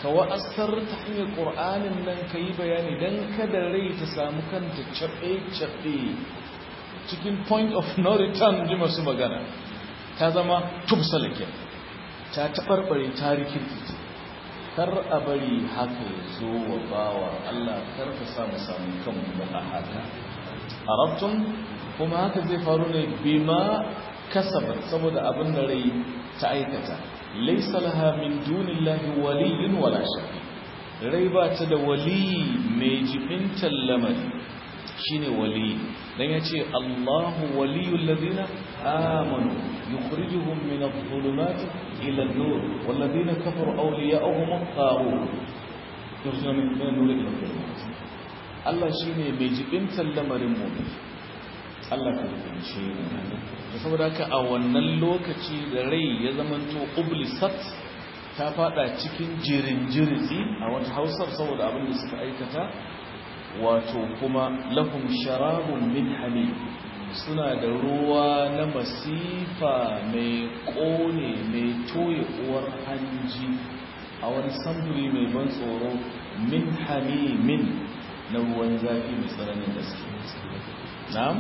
ka wa'asar ta hanyar ƙur'anin nan ka yi bayani don kada rai ta samu kanta caɓe-caɓe cikin point of no return ji masu magana ta zama tubsalakin ta taɓarɓare ta rikirkice kar a bari haka ya zo wa bawa Allah kar ka samu samu kanmu a haka arabtun kuma haka zai faru ne bima kasabat saboda abin da rai ta aikata laysa laha min dunillahi waliyyun wala shafi rai ba ta da wali mai jibintan lamari shine wali dan yace Allahu waliyul ladina amanu yukhrijuhum min adh-dhulumati ila an-nur wal ladina kafaru awliya'uhum at-taghut yukhrijuhum min an-nur ila adh-dhulumat Allah shine mai jibintan lamarin mu'min Allah ka rubuce mu saboda haka a wannan lokaci da rai ya zamanto ublisat ta fada cikin jirin jirzi a wata hausar saboda abin da suka aikata wato kuma lahum sharabun min hamim suna da ruwa na masifa mai kone mai toye uwar hanji a wani samfuri mai ban tsoro min hamimin na ruwan zafi mai tsananin gaske na'am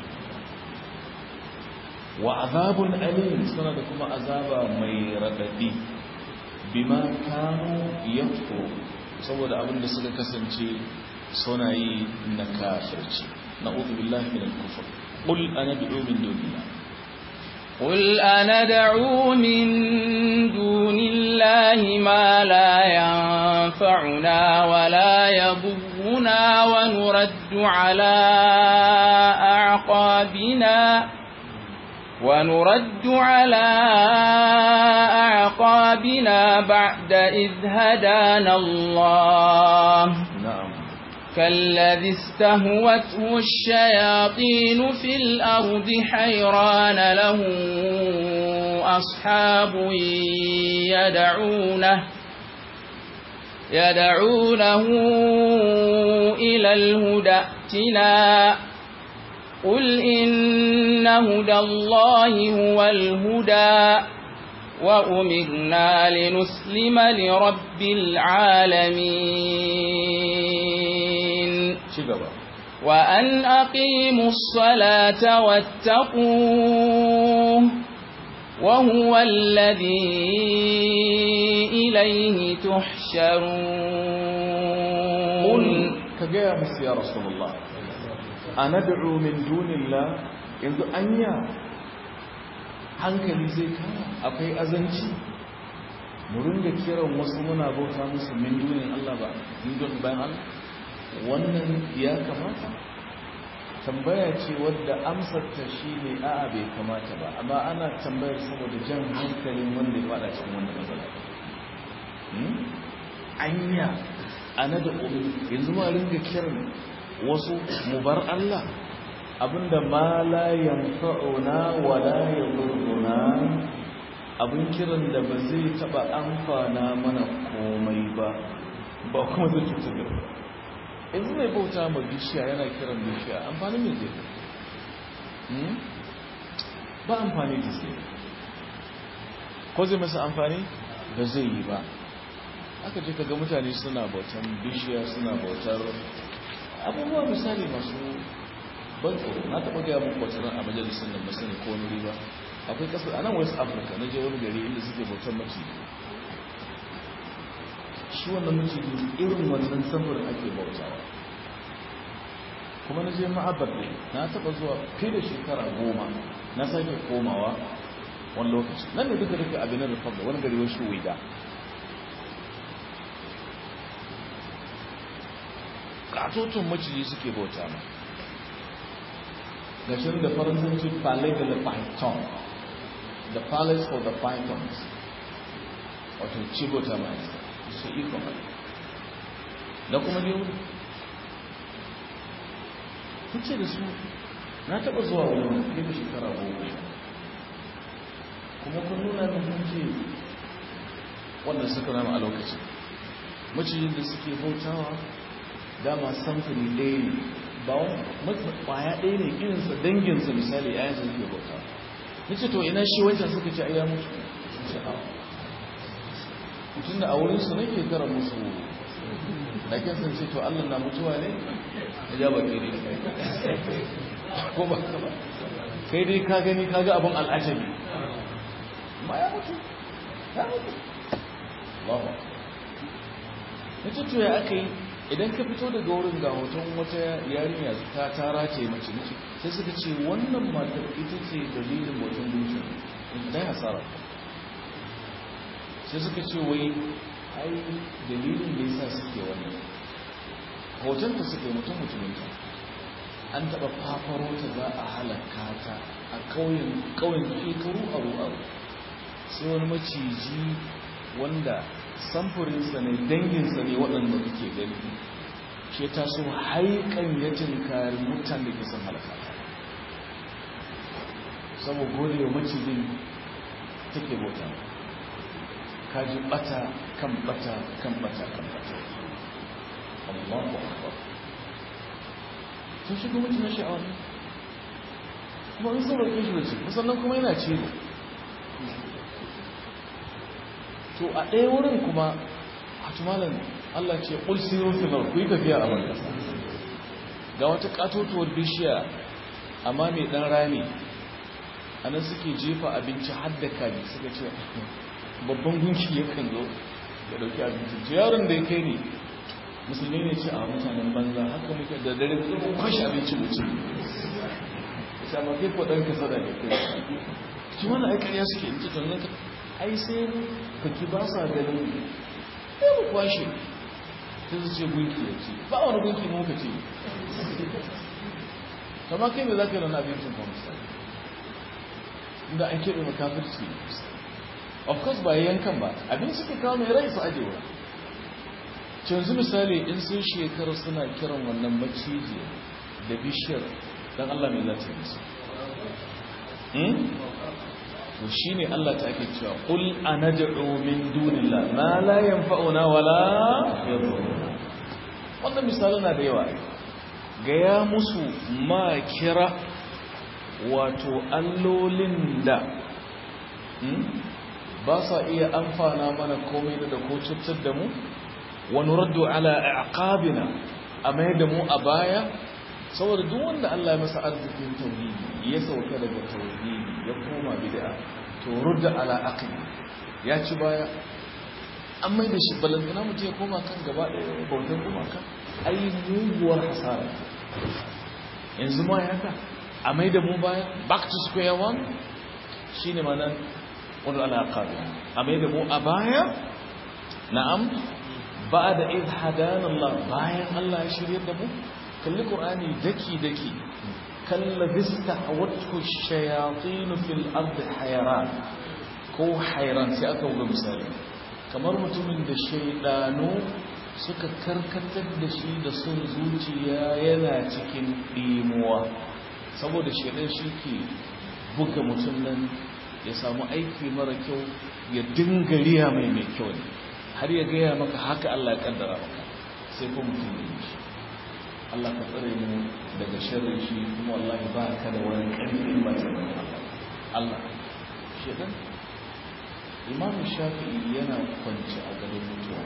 wa azabun alim suna da kuma azaba mai radadi bima kanu yakfur saboda abin da suka kasance suna yi na kafirci na'udhu billahi minal kufr qul ana bi'u min dunillah قل أندعو من دون الله ما لا ينفعنا ولا يضرنا ونرد على أعقابنا ونرد على أعقابنا بعد إذ هدانا الله na'am كالذي استهوته الشياطين في الأرض حيران له أصحاب يدعونه يدعونه إلى الهدى ائتنا قل إن هدى الله هو الهدى وأمرنا لنسلم لرب العالمين ci gaba وأن أقيموا الصلاة واتقوه وهو الذي إليه qul تحشرون ka gaya musu ya rasulullah anad'u min dunillah yanzu anya hankali zai kama akwai azanci mu ringa kiran wasu muna bauta musu min dunin Allah ba min dun bayan Allah wannan ya kamata tambaya ce wadda amsar ta shine a'a bai kamata ba amma ana tambayar saboda jan hankalin wanda ya fada cikin wannan matsala Hmm? anya ana da umu yanzu ma ringa kiran wasu mu bar Allah abinda ma la yanfa'una wa la yadurruna abin kiran da ba zai taba amfana mana komai ba ba kuma zai cutar da mu yanzu mai bauta ma bishiya yana kiran bishiya amfani mai zai Hmm? ba amfani da zai ko zai masa amfani ba zai yi ba aka je kaga mutane suna bautan bishiya suna bautar abubuwa misali masu ban tsoro na taɓa gaya muku wata ran a majalisar nan masani ko wani riba akwai ƙasar a nan west africa na je wani gari inda suke bautan maciji shi wannan maciji irin wannan samfurin ake bautawa kuma na je ma'abar ne na taɓa zuwa fiye da shekara goma na sake komawa wani lokaci nan ne duka duka abin da fabda wani gari wasu wida katotun maciji suke bauta ma gashin da faransanci palais de la python the palace for the pythons wato ci bauta ma su iko ma da kuma ne wuri kuce da su na taba zuwa wani fiye da shekara goma kuma kun nuna min kunce wanda suka rama a lokacin macijin da suke bautawa dama samfuri ɗaya ne ba wani ƙwaya ɗaya ne irinsa danginsa misali ya yanzu suke bauta nace to ina shi wancan suka ce ai ya mutu ce a tun da a wurinsu nake kara musu da ke sun ce to allah na mutuwa ne ya ja baki ne ko ba ka ba kai dai ka gani ka ga abin al'ajabi ma ya mutu ya mutu Allahu na tutu ya aka yi idan ka fito daga wurin ga hoton wata yarinya ta tara ce mace mace sai suka ce wannan matar ita ce dalilin hoton dushin ta yi hasara sai suka ce wai ai dalilin da yasa suke wannan hoton ta suka yi mutum mutuminta an taɓa fafaro ta za a halaka ta a ƙauyen shekaru aru aru sai wani maciji wanda samfurinsa ne danginsa ne waɗanda kuke gani shi ta so haikan ya tinkari mutan da ke son halaka saboda gode wa macijin take bauta kaji bata kan bata kan bata kan bata Allahu akbar sun shiga mutum na sha'awa kuma in sun roƙe shi da ce musamman kuma yana ciwo to a ɗaya wurin kuma a tumalan Allah ce ƙul sirrin filar ku yi tafiya a banda ga wata ƙatotuwar bishiya amma mai ɗan rami a nan suke jefa abinci har da kaji suka ce babban gunki yakan zo ya ɗauki abinci ce yaron da ya kai ne musulmi ne ce a mutanen banza haka muke da dare kuma kwashe abinci wuce ya ma kai kwaɗan ka sada da kai shi wani aikariya suke in ce tunan ka ai sai kaki ba sa ganin ya mu kwashe ta su ce gunki ya ce ba wani gunki mu ka ce kama kai mai za ka yi rana abincin kuma misali inda an keɓe makafirci of course ba yankan ba abin suke kawo mai rai su ajewa canzu misali in sun shekaru suna kiran wannan maciji da bishiyar don allah mai zata yi su to shi ne Allah ta ake cewa ƙul a na min dunillah ma la yanfa'una wala yadhuruna wannan misali na da yawa gaya musu ma kira wato allolin da ba sa iya amfana mana komai da ko cutar da mu wa nuraddu ala aqabina a mai da mu a baya saboda duk wanda Allah ya masa arzikin tauhidi ya sauka daga tauhidi ya koma bid'a to rudda ala aqli ya ci baya an mai da shi balantana mutum ya koma kan gaba ɗaya bautar kuma kan ai muguwar hasara yanzu ma ya haka a mai da mu baya back to square one shine manan wani ala aqabi a mai da mu a baya na'am ba da idh hadana Allah bayan Allah ya shirye da mu kalli ƙur'ani daki-daki kalla vista a wata shayatinu fil ardi hayran ko hayran sai aka wuga misali kamar mutumin da shaidanu suka karkatar da shi da son zuciya yana cikin ɗimuwa saboda shaidan shi ke buga mutum nan ya samu aiki mara kyau ya dinga riya mai mai kyau ne har ya gaya maka haka Allah ya kaddara maka sai kuma mutum ya yi shi Allah ka tsare mu daga sharrin shi kuma wallahi ba ka da wani ƙarfi ba ta da Allah shedan Imam Shafi'i yana kwanci a garin mutuwa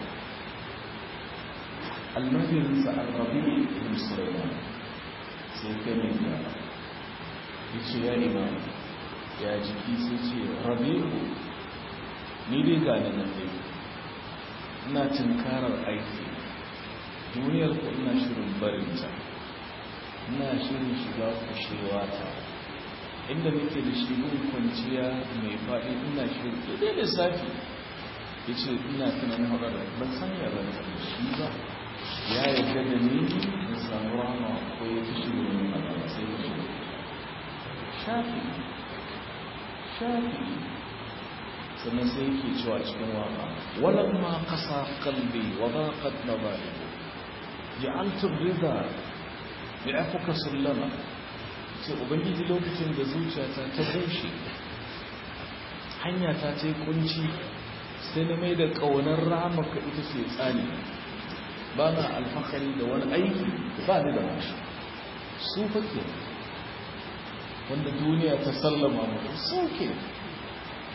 Almajirin sa Al-Rabi ibn Sulaiman sai kai mai da yace ya imam ya jiki sai ce Rabi'u ni dai ga nan dai ina tunkarar aiki duniyar ku ina shirin barinta ina shirin shiga kushewa ta inda nake da shi gun kwanciya mai faɗi ina shirin daidai da safi ya ce ina tunanin haɗar ban san ya zan da shi ba ya yarda da ni in samu rama ko ya fi shi wurin Allah sai ya shiga shafi shafi sannan sai yake cewa cikin waka walamma qasa qalbi wa daqat mabaligu ja'altu rida bi afuka sallama sai ubangiji lokacin da zuciyata ta bushe hanya ta ce kunci sai na mai da kaunar ramaka ita ce tsani ba na alfahari da wani aiki ba ni da mashi su fake wanda duniya ta sallama mu su ke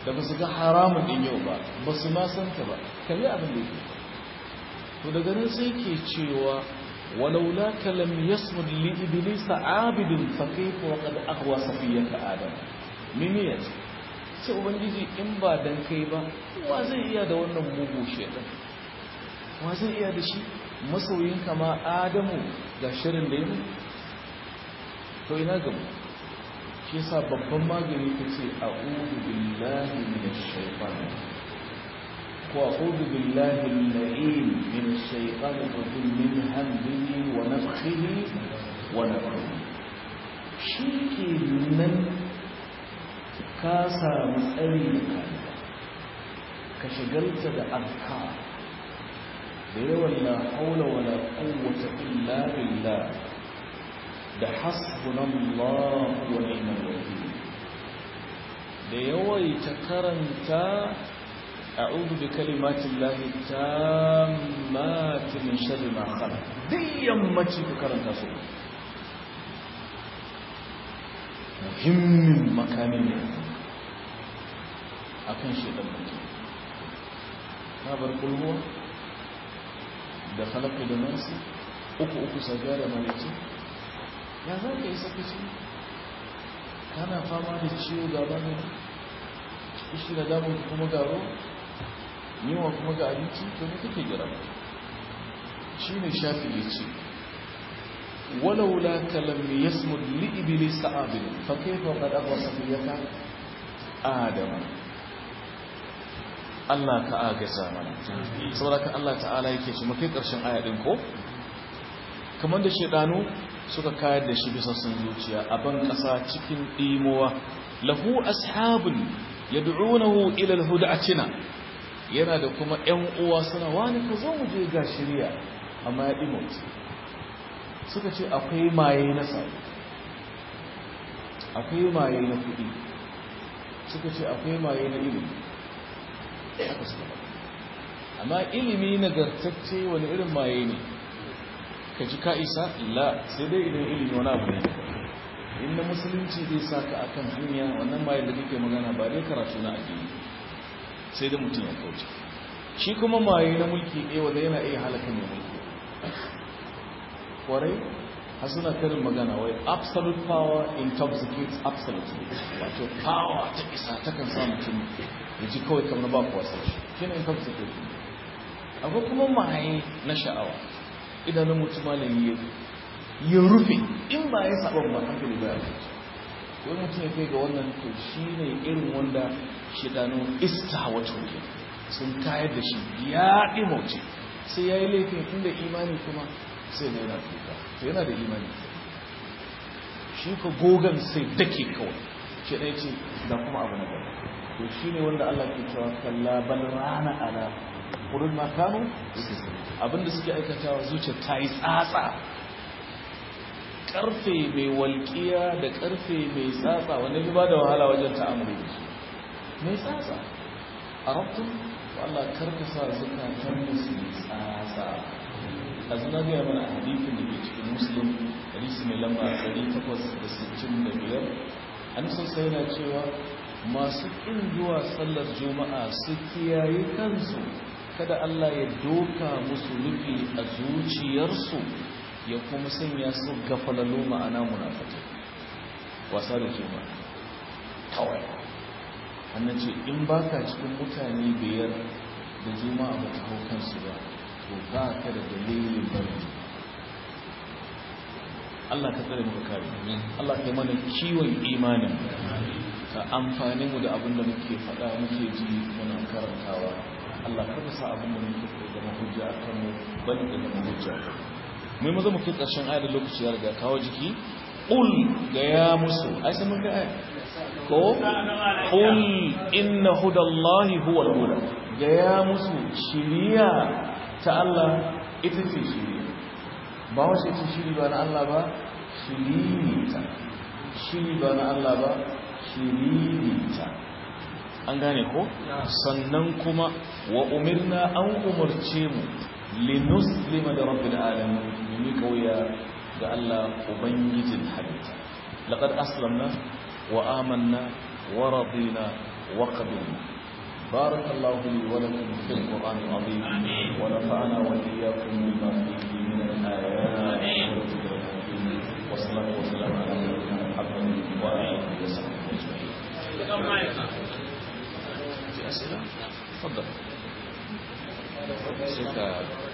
da ba su ga haramun din yau ba ba su ma san ta ba kalli abin da yake to daga nan sai ke cewa walaula kalam yasmud li iblis abid fa kayfa wa qad aghwa safiyata adam mimiyat sai ubangiji in ba dan kai ba wa zai iya da wannan mugu shedan wa zai iya da shi masoyin kama adamu ga shirin da yi to ina gamu shi sa babban magani ta ce a ƙudu billahi min shaifan ko a ƙudu billahi la'in min shaifan rajin min hamdihi wa nafhihi wa nafhihi shi ke nan ka samu tsari da kariya ka shigarta da alka da yawan la haula wa la quwwata illa billah da hasbunallahu wa ni'mal wakeel da yawaita karanta a'udhu bi kalimatillahi tammati min sharri ma khalaq duk yammaci ka karanta su muhimmin makami ne akan shedan mutum ka bar kulhuwa da falaka da nasu uku uku sabiya da malici ya za ka yi sakaci kana fama da ciwo gaba ne ishi da damun kuma garo yiwa kuma ga abinci to ne kake gira shi ne shafi ya ce walaula kalam yasmud li iblis abid fa kayfa qad aqwa safiyata adam Allah ka agaza mana saboda ka Allah ta'ala yake shi makai karshen aya din ko kamar da shedanu suka kayar da shi bisa sun zuciya a ban kasa cikin ɗimowa lahu ashabun yad'unahu ila alhudatina yana da kuma ƴan uwa suna wani ka zo mu je ga shirya amma ya ɗimo suka ce akwai maye na sa akwai maye na kuɗi suka ce akwai maye na ilimi haka suka amma ilimi nagartacce wani irin maye ne ka ji ka isa la sai dai idan ilimi wani abu ne in na musulunci zai sa ka akan hanya wannan maye da kake magana ba dai karatu na addini sai da mutum ya kauce shi kuma maye na mulki ɗaya wanda yana iya halaka mai mulki kwarai har suna karin magana wai absolute power intoxicates absolutely wato power ta isa ta kan sa mutum ya ji kawai kamar ba kuwa sai shi kina intoxicate akwai kuma maye na sha'awa idanun mutum malami ya rufe in ba ya saba ba hankali ba ya rufe wai mutum ya kai ga wannan to shi ne irin wanda shidanun ista wato ke sun kayar da shi ya ɗimauce sai ya yi laifin inda imani kuma sai na yana tuka to yana da imani shi ka gogon sai dake kawai shi ɗaya ce da kuma abu na gaba to shi ne wanda Allah ke cewa kalla bal rana ala wurin makanu abinda suke aikatawa zuciya ta yi tsatsa karfe mai walƙiya da karfe mai tsatsa wanda ya ba da wahala wajen ta'amuri da shi mai tsatsa a rabtun Allah karkasa zukatan musu mai tsatsa a zina gaya mana a hadithin da ke cikin muslim hadisi mai lamba 865 an sassa yana cewa masu ƙin zuwa sallar juma'a su kiyaye kansu kada Allah ya doka musu nufi a zuciyarsu ya kuma sanya su gafalalo ma'ana munafata wasa da juma'a kawai hannun ce in baka cikin mutane biyar da juma'a ba ta hau kansu ba to ba ka da dalilin bari Allah ka tsare muka kare Allah ka yi mana kiwon imanin ka amfani mu da abin da muke faɗa muke ji muna karantawa Allah ka sa abin da muke faɗa da mahujja a kan mu bal da da mahujja mai maza mu kai ƙarshen ayar da lokaci ya riga kawo jiki qul ga ya musu ai sai mun ga ayar ko qul inna hudallahi huwal huda ga ya musu shiriya ta Allah ita ce shiri ba wace ce shiri ba na Allah ba shiri ta shiri ba na Allah ba shiri ta an gane ko sannan kuma wa umirna an umarce mu linuslima da rabbil alamin mu kauya ga Allah ubangijin halitta laqad aslamna wa amanna wa radina وقبلنا بارك الله لي ولكم في القرآن العظيم ونفعنا وإياكم بما فيه من الآيات والذكر الحكيم والصلاة والسلام على نبينا محمد وآله وصحبه أجمعين. في أسئلة؟ تفضل. suka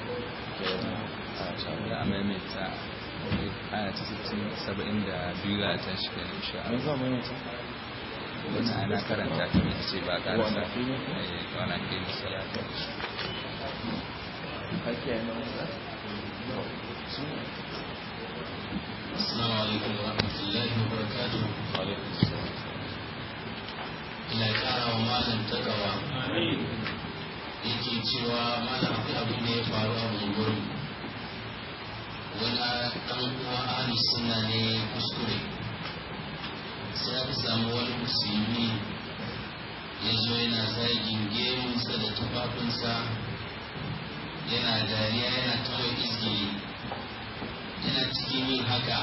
za a maimaita aya ta 72 za a tashi kan insha Me Allah za mu yi ta? wata ana karanta ta mai ce ba karanta Wannan fili? wana ke musalata Ake yi na wasa? Assalamu alaikum wa rahmatullahi wa barakatuhu. Alaikum salam. Ina ƙara wa malam takawa. Yake cewa malam akwai abin da ya faru a bungurin. Wani ɗan uwa ahli sunna ne kuskure. Sai aka samu wani musulmi ya zo yana zagin gemunsa da tufafinsa yana dariya yana ta mai izgili yana cikin yin haka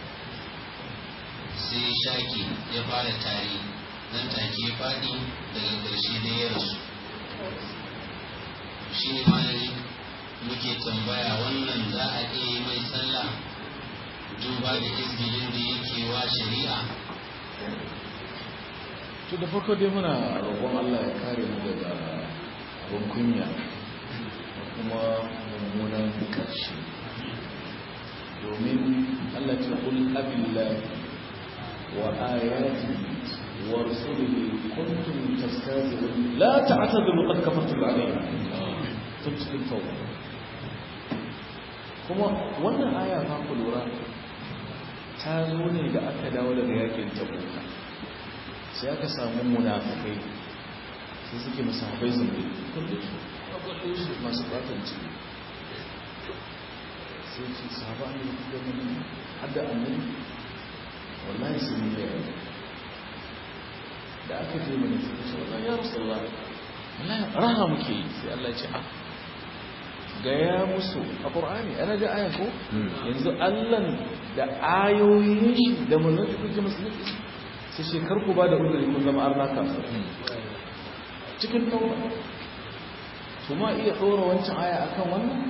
sai ya shaki ya fara tari nan take ya faɗi daga ƙarshe da ya rasu shi ne malami muke tambaya wannan za a iya yi mai sallah duba da izgilin da yake wa shari'a to da farko dai muna roƙon Allah ya kare mu daga abin kunya da kuma mummunan ƙarshe domin Allah ce kul abillahi wa ayati wa rasulihi kuntum tastazirun la ta'tadiru qad kafartum alayhi tafsir tawba kuma wannan aya fa ku lura ta zo ne da aka dawo daga yakin tabuka sai aka samu munafikai sai suke musahabai zumbi kulle su kulle su masu fatan ciki sai ce sahaba an yi kuka mani hadda annabi wallahi sun yi yawa da aka je mana suka ce wallahi ya rasu Allah wallahi raha muke yi sai Allah ce ah gaya musu a ƙur'ani ana ga aya ko yanzu allan da ayoyin shi da mulkin kuke musulunci sai shekar ku ba da uzuri kun zama arna kafir cikin tauba su ma iya ɗora wancan aya akan wannan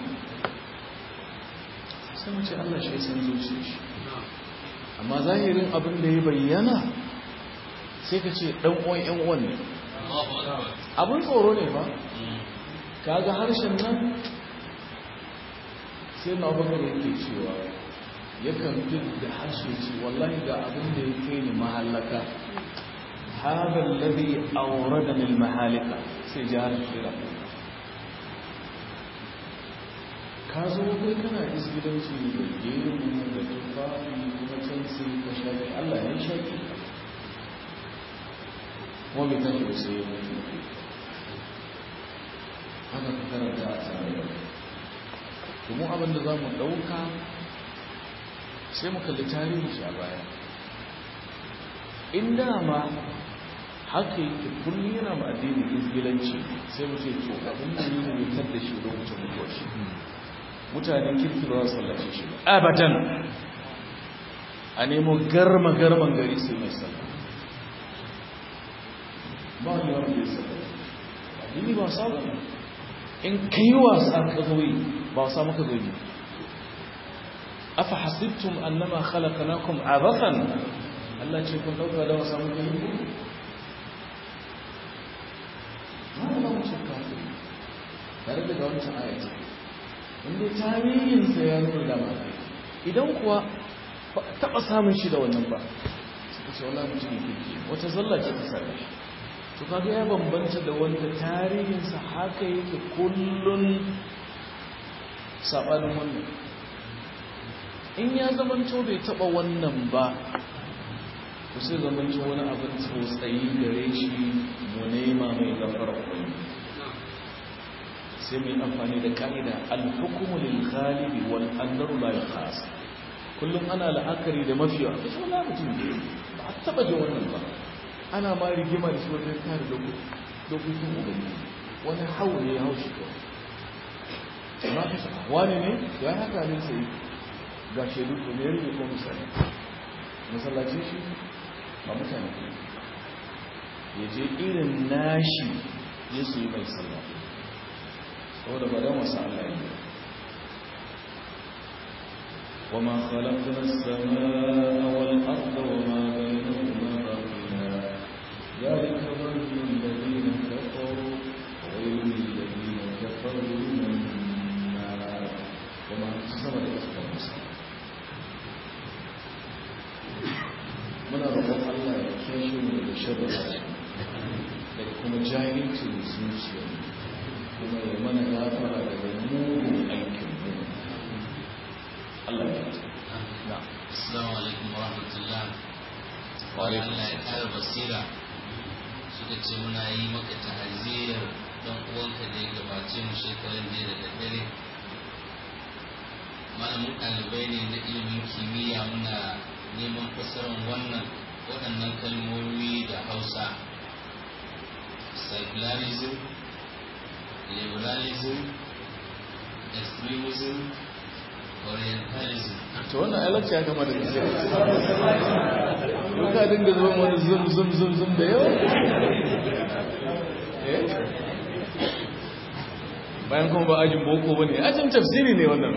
sai mu ce Allah shi ya san zuciya shi amma zahirin abin da ya bayyana sai ka ce ɗan uwan ƴan uwan ne abin tsoro ne ba kaga harshen nan sai na bakar yake cewa yakan fi da harshe ce wallahi ga abin da ya kai ni mahallaka هذا الذي أوردني المهالك سجار الشراء kazo kai kana isgidanci da gemu da tufafi kuma can sai ka shaƙi Allah ya shaƙi kuma bai tashi da sai ya mutu haka ka karanta a tsarin domin abin da za mu ɗauka sai mu kalli tarihi shi a baya in dama haka yake kullum yana ma addini izgilanci sai mu ce to abin da yi ne tar da shi lokacin mutuwar shi mutanen kirki ba su sallace shi ba abadan a nemo garma garman gari sai mai sallah ba wani wani bai sallah addini ba sa ba in kai wasa ka zo yi ba wasa maka zo yi afa hasibtum annama khalaqnakum abathan Allah ce kun dauka da wasa muka yi wani ba mace kafin tare da wancan ayat inda tarihinsa ya nuna da ma idan kuwa taɓa samun shi da wannan ba suka ce wala mutum kirki wata zalla ce ta same shi to kaga ya bambanta da wanda tarihinsa haka yake kullun saɓanin wannan in ya zamanto bai taɓa wannan ba ku sai zamanto wani abin tsotsayi gare shi mu nema mai gafara wani sai mai amfani da ka'ida al-hukmu lil ghalibi wal andaru la yakhas kullum ana la'akari da mafiya da shi wala mutum ne ba a taba jin wannan ba ana ma rigima da shi wajen kare dokokin ubangiji wani hau ne ya hau shi kawai amma ka sa wani ne ya haka ne sai ga shaidu to ne rike ko misali masallaci shi ba mutane ya je irin nashi ya su yi mai sallah saboda ba don wasu Allah yi وما خلقنا السماء والأرض وما بينهما باطلا ذلك ظن الذين كفروا وويل للذين كفروا من النار وما صبر أكثر مسلم muna roƙon Allah ya kashe mu daga sharri da kuma jahilcin zuciya kuma ya mana gafara daga mugun aikin mu Allah ya ce na Assalamu alaikum wa rahmatullah. Wa alaikum Allah ya kara basira. Suka ce muna yi maka ta'aziyar dan uwanka da ya gabace mu shekaran jiya da daddare. Malamin ɗalibai ne na ilimin kimiyya muna neman fassarar wannan waɗannan kalmomi da Hausa. Secularism, liberalism, extremism, orientalism. to wannan alarci ya gama da gaske yau ka dinga zuwa wani zum zum zum zum da yawa Eh? bayan kuma ba ajin boko ba ne ajin tafsiri ne wannan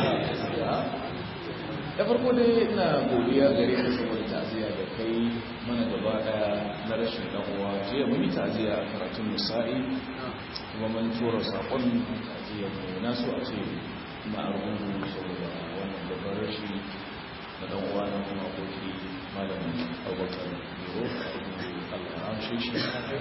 da farko dai ina godiya gare ka saboda ta'aziyya da kai mana gaba daya na rashin dan uwa jiya mun yi ta'aziyya a karatun musa'i kuma mun tura sakon ta'aziyya mu na so a ce na argungu saboda wannan babban rashi na dan uwa na kuma aboki malamin abubakar biro Allah ya amshe shi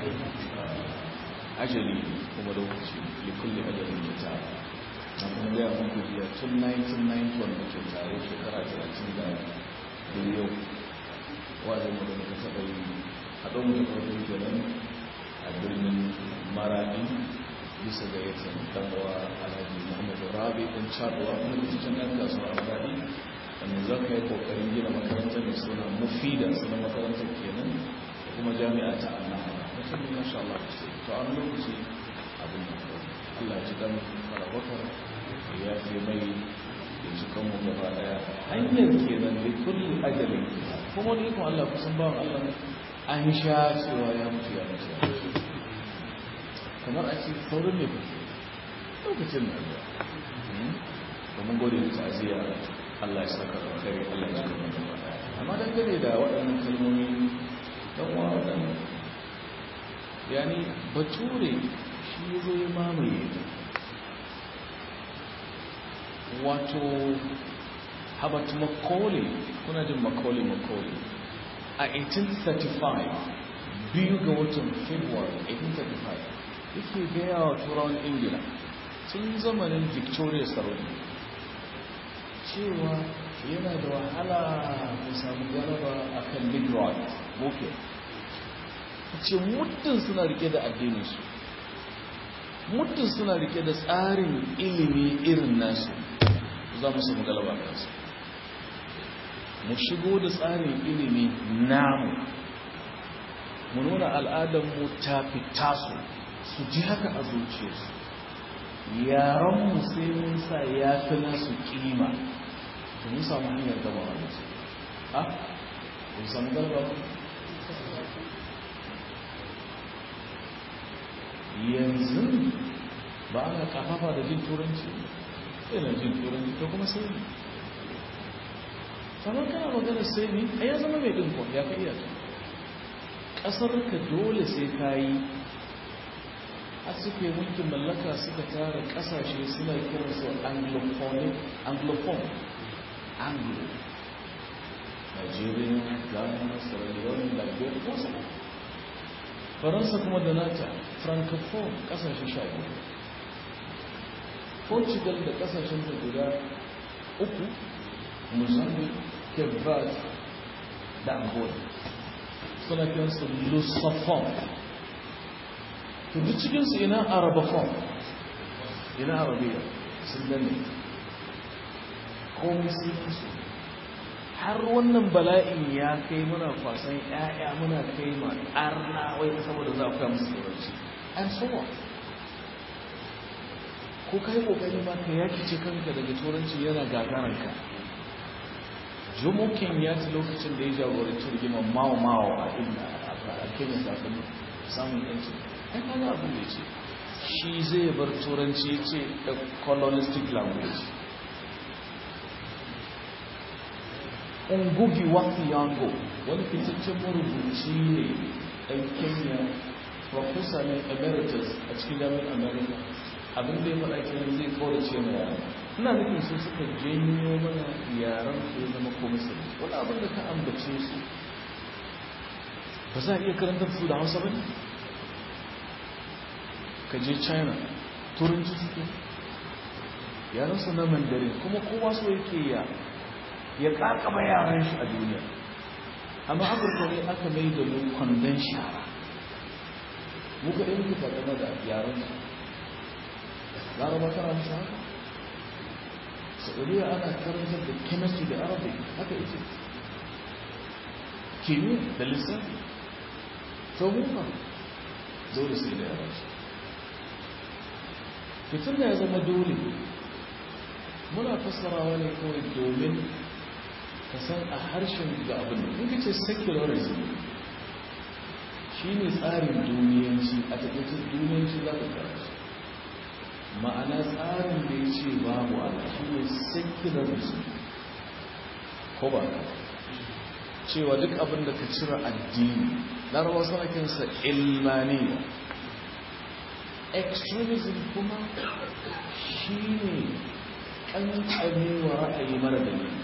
ajali kuma lokaci likulli ajalin kita na kuma gaya muku biya tun 1991 da ke tare shekara 30 da biyu wajen mu da muka taɓa yi haɗo mu da farko kenan a birnin maradi bisa ga yadda ɗanwa alhaji muhammadu rabi ɗin caɗuwa kuma da cikin ɗan kasuwa a maradi wanda za ka yi ƙoƙarin gina makarantar mai suna mufida suna makarantar kenan da kuma jami'a ta annaha mutum ne masha Allah ku ce to an lokaci abin da Allah ji dan farabakar ya fi mai ya ci kanmu gaba daya hanyar kenan da kulli ajalin kuma ne kuma Allah kusan bawan Allah an sha cewa ya mutu ya mutu ya mutu kamar a ce saurin ne kuke lokacin da ya domin gode da ta'aziyya Allah ya saka da kai Allah ya saka da kai amma dangane da waɗannan kalmomi dan uwa waɗannan yani bature shi ya zo ya mamaye wato habat macaulay kuna jin macaulay macaulay a 1835 biyu ga watan february 1835 yake gaya wa turawan ingila tun zamanin victoria saroni cewa yana da wahala mu samu galaba a kan negroid boke ce muddin suna rike da addininsu muddin suna rike da tsarin ilimi irin nasu za mu samu galaba kansu mu shigo da tsarin ilimi namu mu nuna al'adarmu ta fita su su ji haka a zuciyarsu yaranmu sai mun sa ya fi nasu kima to mun samu hanyar gaba wani su ha? mun samu galaba yanzu ba ana kafafa da jin turanci yana jin turanci to kuma sai ne kamar kana magana sai ne a ya zama mai dinkon ya ka iya ƙasar ka dole sai ka yi a suke mulkin mallaka suka tara ƙasashe suna kiransu anglophone anglophone anglo nigeria ghana sierra leone liberia wasu faransa kuma da nata francophone kasashe sha biyu portugal da kasashen da guda uku mozambique cape verde da angola suna kiransu lusophone to duk cikinsu ina arabophone ina arabiya sun danne komai sun yi su har wannan bala'in ya kai muna kwasan ‘ya'ya muna kai ma arna wai saboda za ku musu turanci and so on ko kai kokari ma ka yaki ce kanka daga turanci yana gagaranka jomo ya ci lokacin da ya jagoranci rigimar mawa mawa a inda a kenya kafin samun yanci ai kaga abin da ya ce shi zai bar turanci ya ce a colonistic language ngugi wa thiong'o wani fitaccen marubuci ne ɗan kenya professor ne emeritus a cikin jami'ar america abin da ya faɗa kenan zai kaurace ma yara ina nufin su suka janyo mana yaran su ya zama ko musulmi wani abin da ka ambace su ba za a iya karantar su da hausa ba ne ka je china turanci suke yaran su na mandarin kuma kowa so yake ya ya kakaba yaran shi a duniya amma afirka ne aka mai da mu kwandon shara muka ɗaya muka takama da yaran su laraba tana musu haka saudiya ana karantar da chemistry da arabic haka ita kimiyya da lissafi to muka dole sai da yaran su fitin da ya zama dole muna fassarawa ne kawai domin ka san a harshen ga abin da in ce secularism shi ne tsarin duniyanci a taƙaitar duniyanci za ka karatu ma'ana tsarin da ya ce babu a shi ne secularism ko ba ka cewa duk abin da ka cire addini larabawa suna kinsa ilmaniya extremism kuma shi ne ƙanƙame wa ra'ayi mara dalili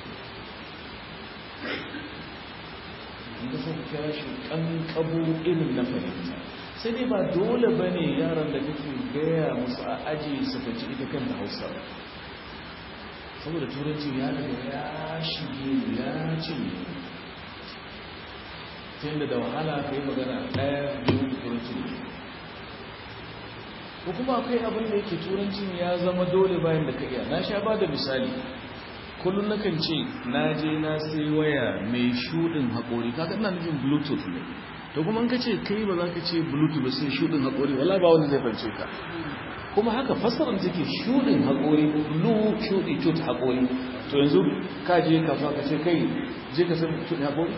inda suka kira shi ƙanƙabo irin na fahimta sai dai ba dole ba ne yaran da kake gaya musu a aji su faci ita kan da hausa saboda turanci ya daga ya shige ya cinye ta yadda da wahala ka yi magana ɗaya biyu da turanci ne ko kuma akwai abin da yake turancin ya zama dole bayan da ka iya na sha ba da misali kullum nakan ce na je na sai waya mai shudin haƙori kaga ina nufin bluetooth ne to kuma ka ce kai ba za ka ce bluetooth ba sai shudin haƙori wala ba wanda zai fance ka kuma haka fasarar take shudin haƙori blue shudi tooth haƙori to yanzu ka je kasuwa ka ce kai je ka san shudin haƙori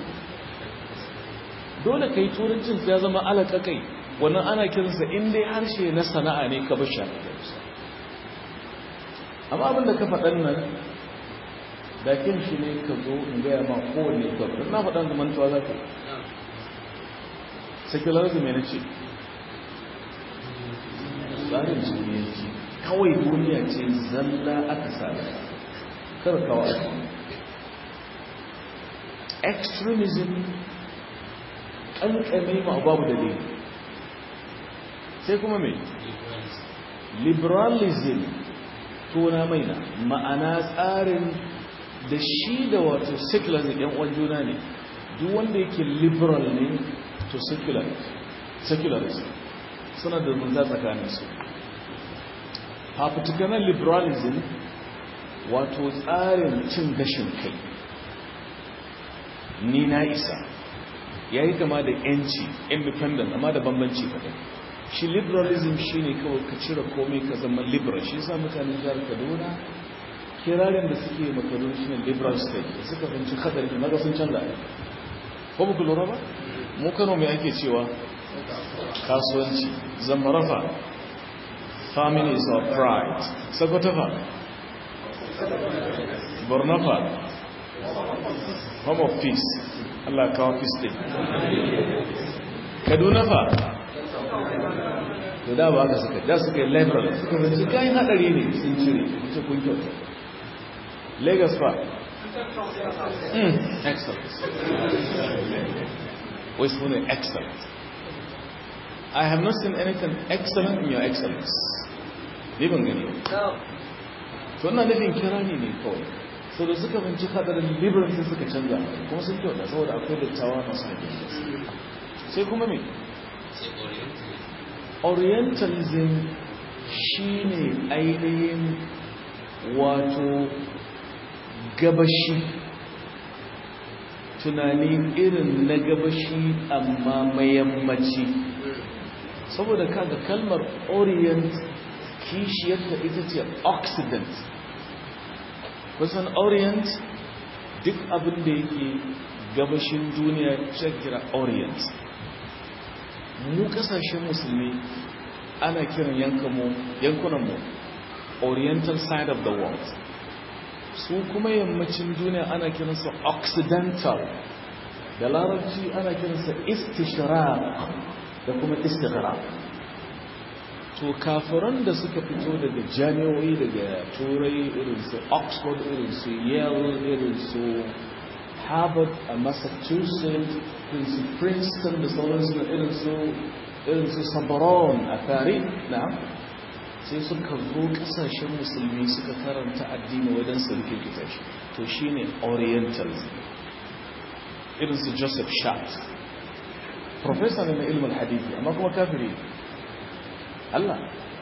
dole kai turancin ya zama alaƙa kai wannan ana kiransa in dai harshe na sana'a ne ka basha amma abin da ka faɗan nan da kin shi ne ka zo in gaya ma kowane kwakwar na faɗan da mantuwa za ka secularism ya ce tsarin duniyanci kawai duniya ce zalla aka sada karkawa extremism ƙanƙame ma babu dalili sai kuma mai liberalism tona maina ma'ana tsarin da shi da wato secularism yan uwan juna ne duk wanda yake liberal ne to secularism suna da munta tsakaninsu fafutukanar liberalism wato tsarin cin gashin kai ni na isa ya yi kama da yanci independent amma da bambanci kaɗai shi liberalism shi ne kawai ka cire komai ka zama liberal shi sa mutanen jihar kaduna kirarin da suke makarun shi ne liberal state da suka finci hadari da maga sun canza ko muku lura ba mu kano mai ake cewa kasuwanci zamarafa families of pride sakwatafa bornafa home of peace Allah kawo peace din kaduna fa to da ba ka suka da suka yi liberal suka rinci kayan hadari ne sun cire ce kun kyauta lagos fa mm, excellent wai su ne excellent i have not seen anything excellent in your excellence ne ban gani to ina nufin kirani ne kawai sau da suka binci hadarin liberal sai suka canza kuma sun kyauta saboda akwai dattawa masu hajji sai kuma me orientalism shine ainihin wato gabashi tunani irin na gabashi amma mayammaci saboda kaga kalmar orient kishiyarta ita ce occident kusan orient duk abin da yake gabashin duniya kira orient mu kasashen musulmi ana kiran yankunanmu oriental side of the world su kuma yammacin duniya ana kiransa occidental da larabci ana kiransa istishraq da kuma istighraq to kafiran da suka fito daga jami'o'i daga turai irin su oxford irin su yale irin su harvard a massachusetts irin su princeton da sauransu irin su irin su sabaron a tare na sai suka zo kasashen musulmi suka karanta addini wajen su rikikita shi to shine orientalism irin su joseph shat professor ne na ilmin hadithi amma kuma kafiri Allah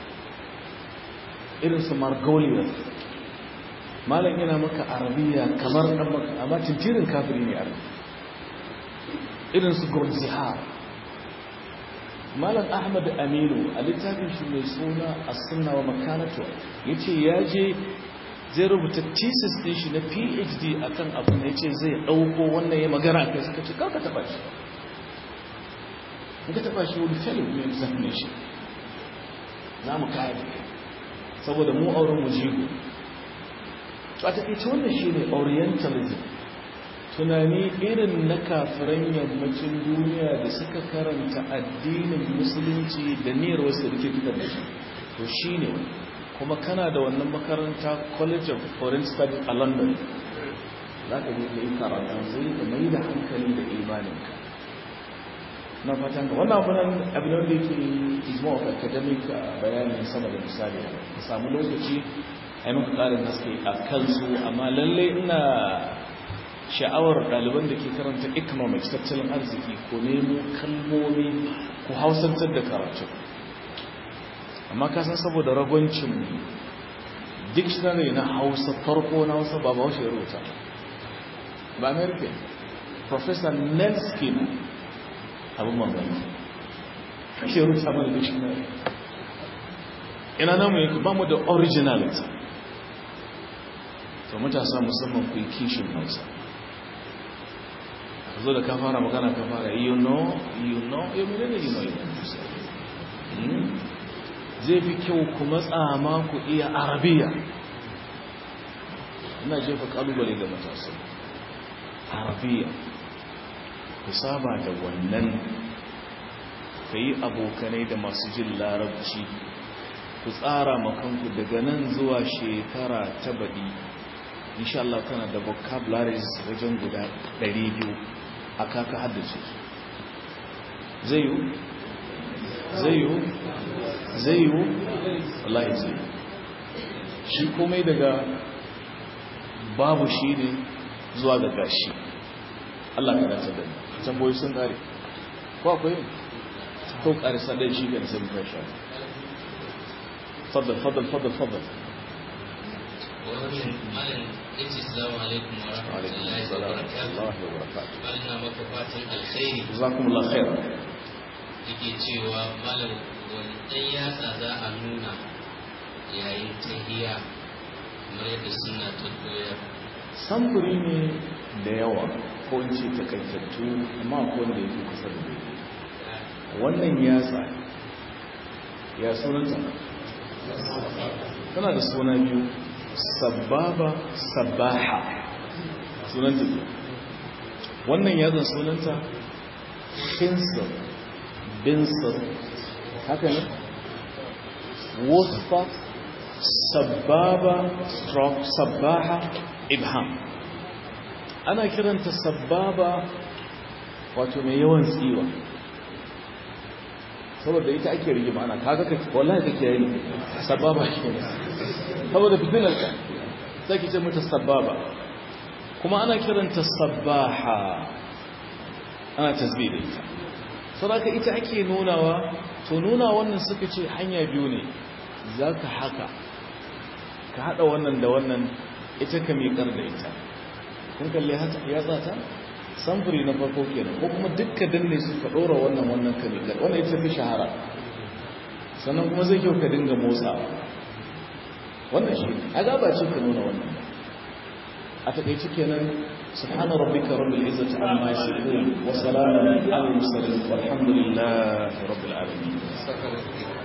irin su margolius malam yana maka arabiya kamar dan maka amma tintirin kafiri ne arabi irin su gurziha malam ahmad aminu a littafin shi mai suna as-sunna wa makanatu yace ya je zai rubuta thesis din shi na PhD akan abu ne yace zai dauko wannan ya magana kai suka ce karka taba shi in ka taba shi wani fail ne examination za mu kare saboda mu auren mu jigo a taƙaice wannan shi ne orientalism tunani irin na kafiran yammacin duniya da suka karanta addinin musulunci da niyyar wasu rike fitar da shi to shi ne kuma kana da wannan makaranta college of foreign studies a london za ka je ka yi karatu zai ka mai da hankali da imaninka na fatan ka wannan abunan abin da yake is more of academic bayanin sama da misali ka samu lokaci a yi maka ƙarin haske a kansu amma lalle ina sha'awar ɗaliban da ke karanta economics tattalin arziki ko nemo kalmomi ko hausantar da karatu amma ka san saboda ragwancin dictionary na hausa farko na hausa ba ba haushe ya rubuta ba american professor nelskin abin mamaki shi rubuta mana dictionary ina namu yake ba mu da originality to matasa musamman ku yi kishin hausa ka zo da ka fara magana ka fara you know you know you know you know you know zai fi kyau ku matsa ma ku iya arabiya ina jefa kalubale ga matasa arabiya ku saba da wannan ka yi abokanai da masu jin larabci ku tsara makanku daga nan zuwa shekara ta baɗi insha Allah kana da vocabularies wajen guda 200 a kaka haddace zai yiwu zai yiwu zai yiwu wallahi zai shi komai daga babu shi ne zuwa ga gashi Allah ka dace da tamboyi sun kare ko akwai ko kare sadai shi ga sai muka sha فضل فضل فضل فضل جزاكم الله خير yake cewa malam wani ɗan yatsa za a nuna yayin tahiya kamar yadda suna ta koyar samfuri ne da yawa ko in ce takaitattu amma ko wanda yake kusa da daidai wannan yatsa ya sunanta tana da suna biyu sababa sabaha sunanta biyu wannan yazan sunanta khinsir binsir haka ne wasfa sababa stroke sabaha ibham ana kiranta sababa wato mai yawan tsiwa saboda ita ake rigima ana kaga kake wallahi kake yayi sababa shi ne saboda fitilar ka sai kice mata sababa kuma ana kiranta sabaha ana tasbih da ita saboda ita ake nunawa to nuna wannan suka ce hanya biyu ne zaka haka ka hada wannan da wannan ita ka miƙar da ita kun kalle haka ya tsata samfuri na farko kenan ko kuma dukka danne su ka ɗora wannan wannan kamikar wannan ita fi shahara sannan kuma zai kyau ka dinga motsawa wannan shi a gaba ce ka nuna wannan a taƙaice kenan سبحان ربك رب العزة عما يصفون وسلام على المرسلين والحمد لله رب العالمين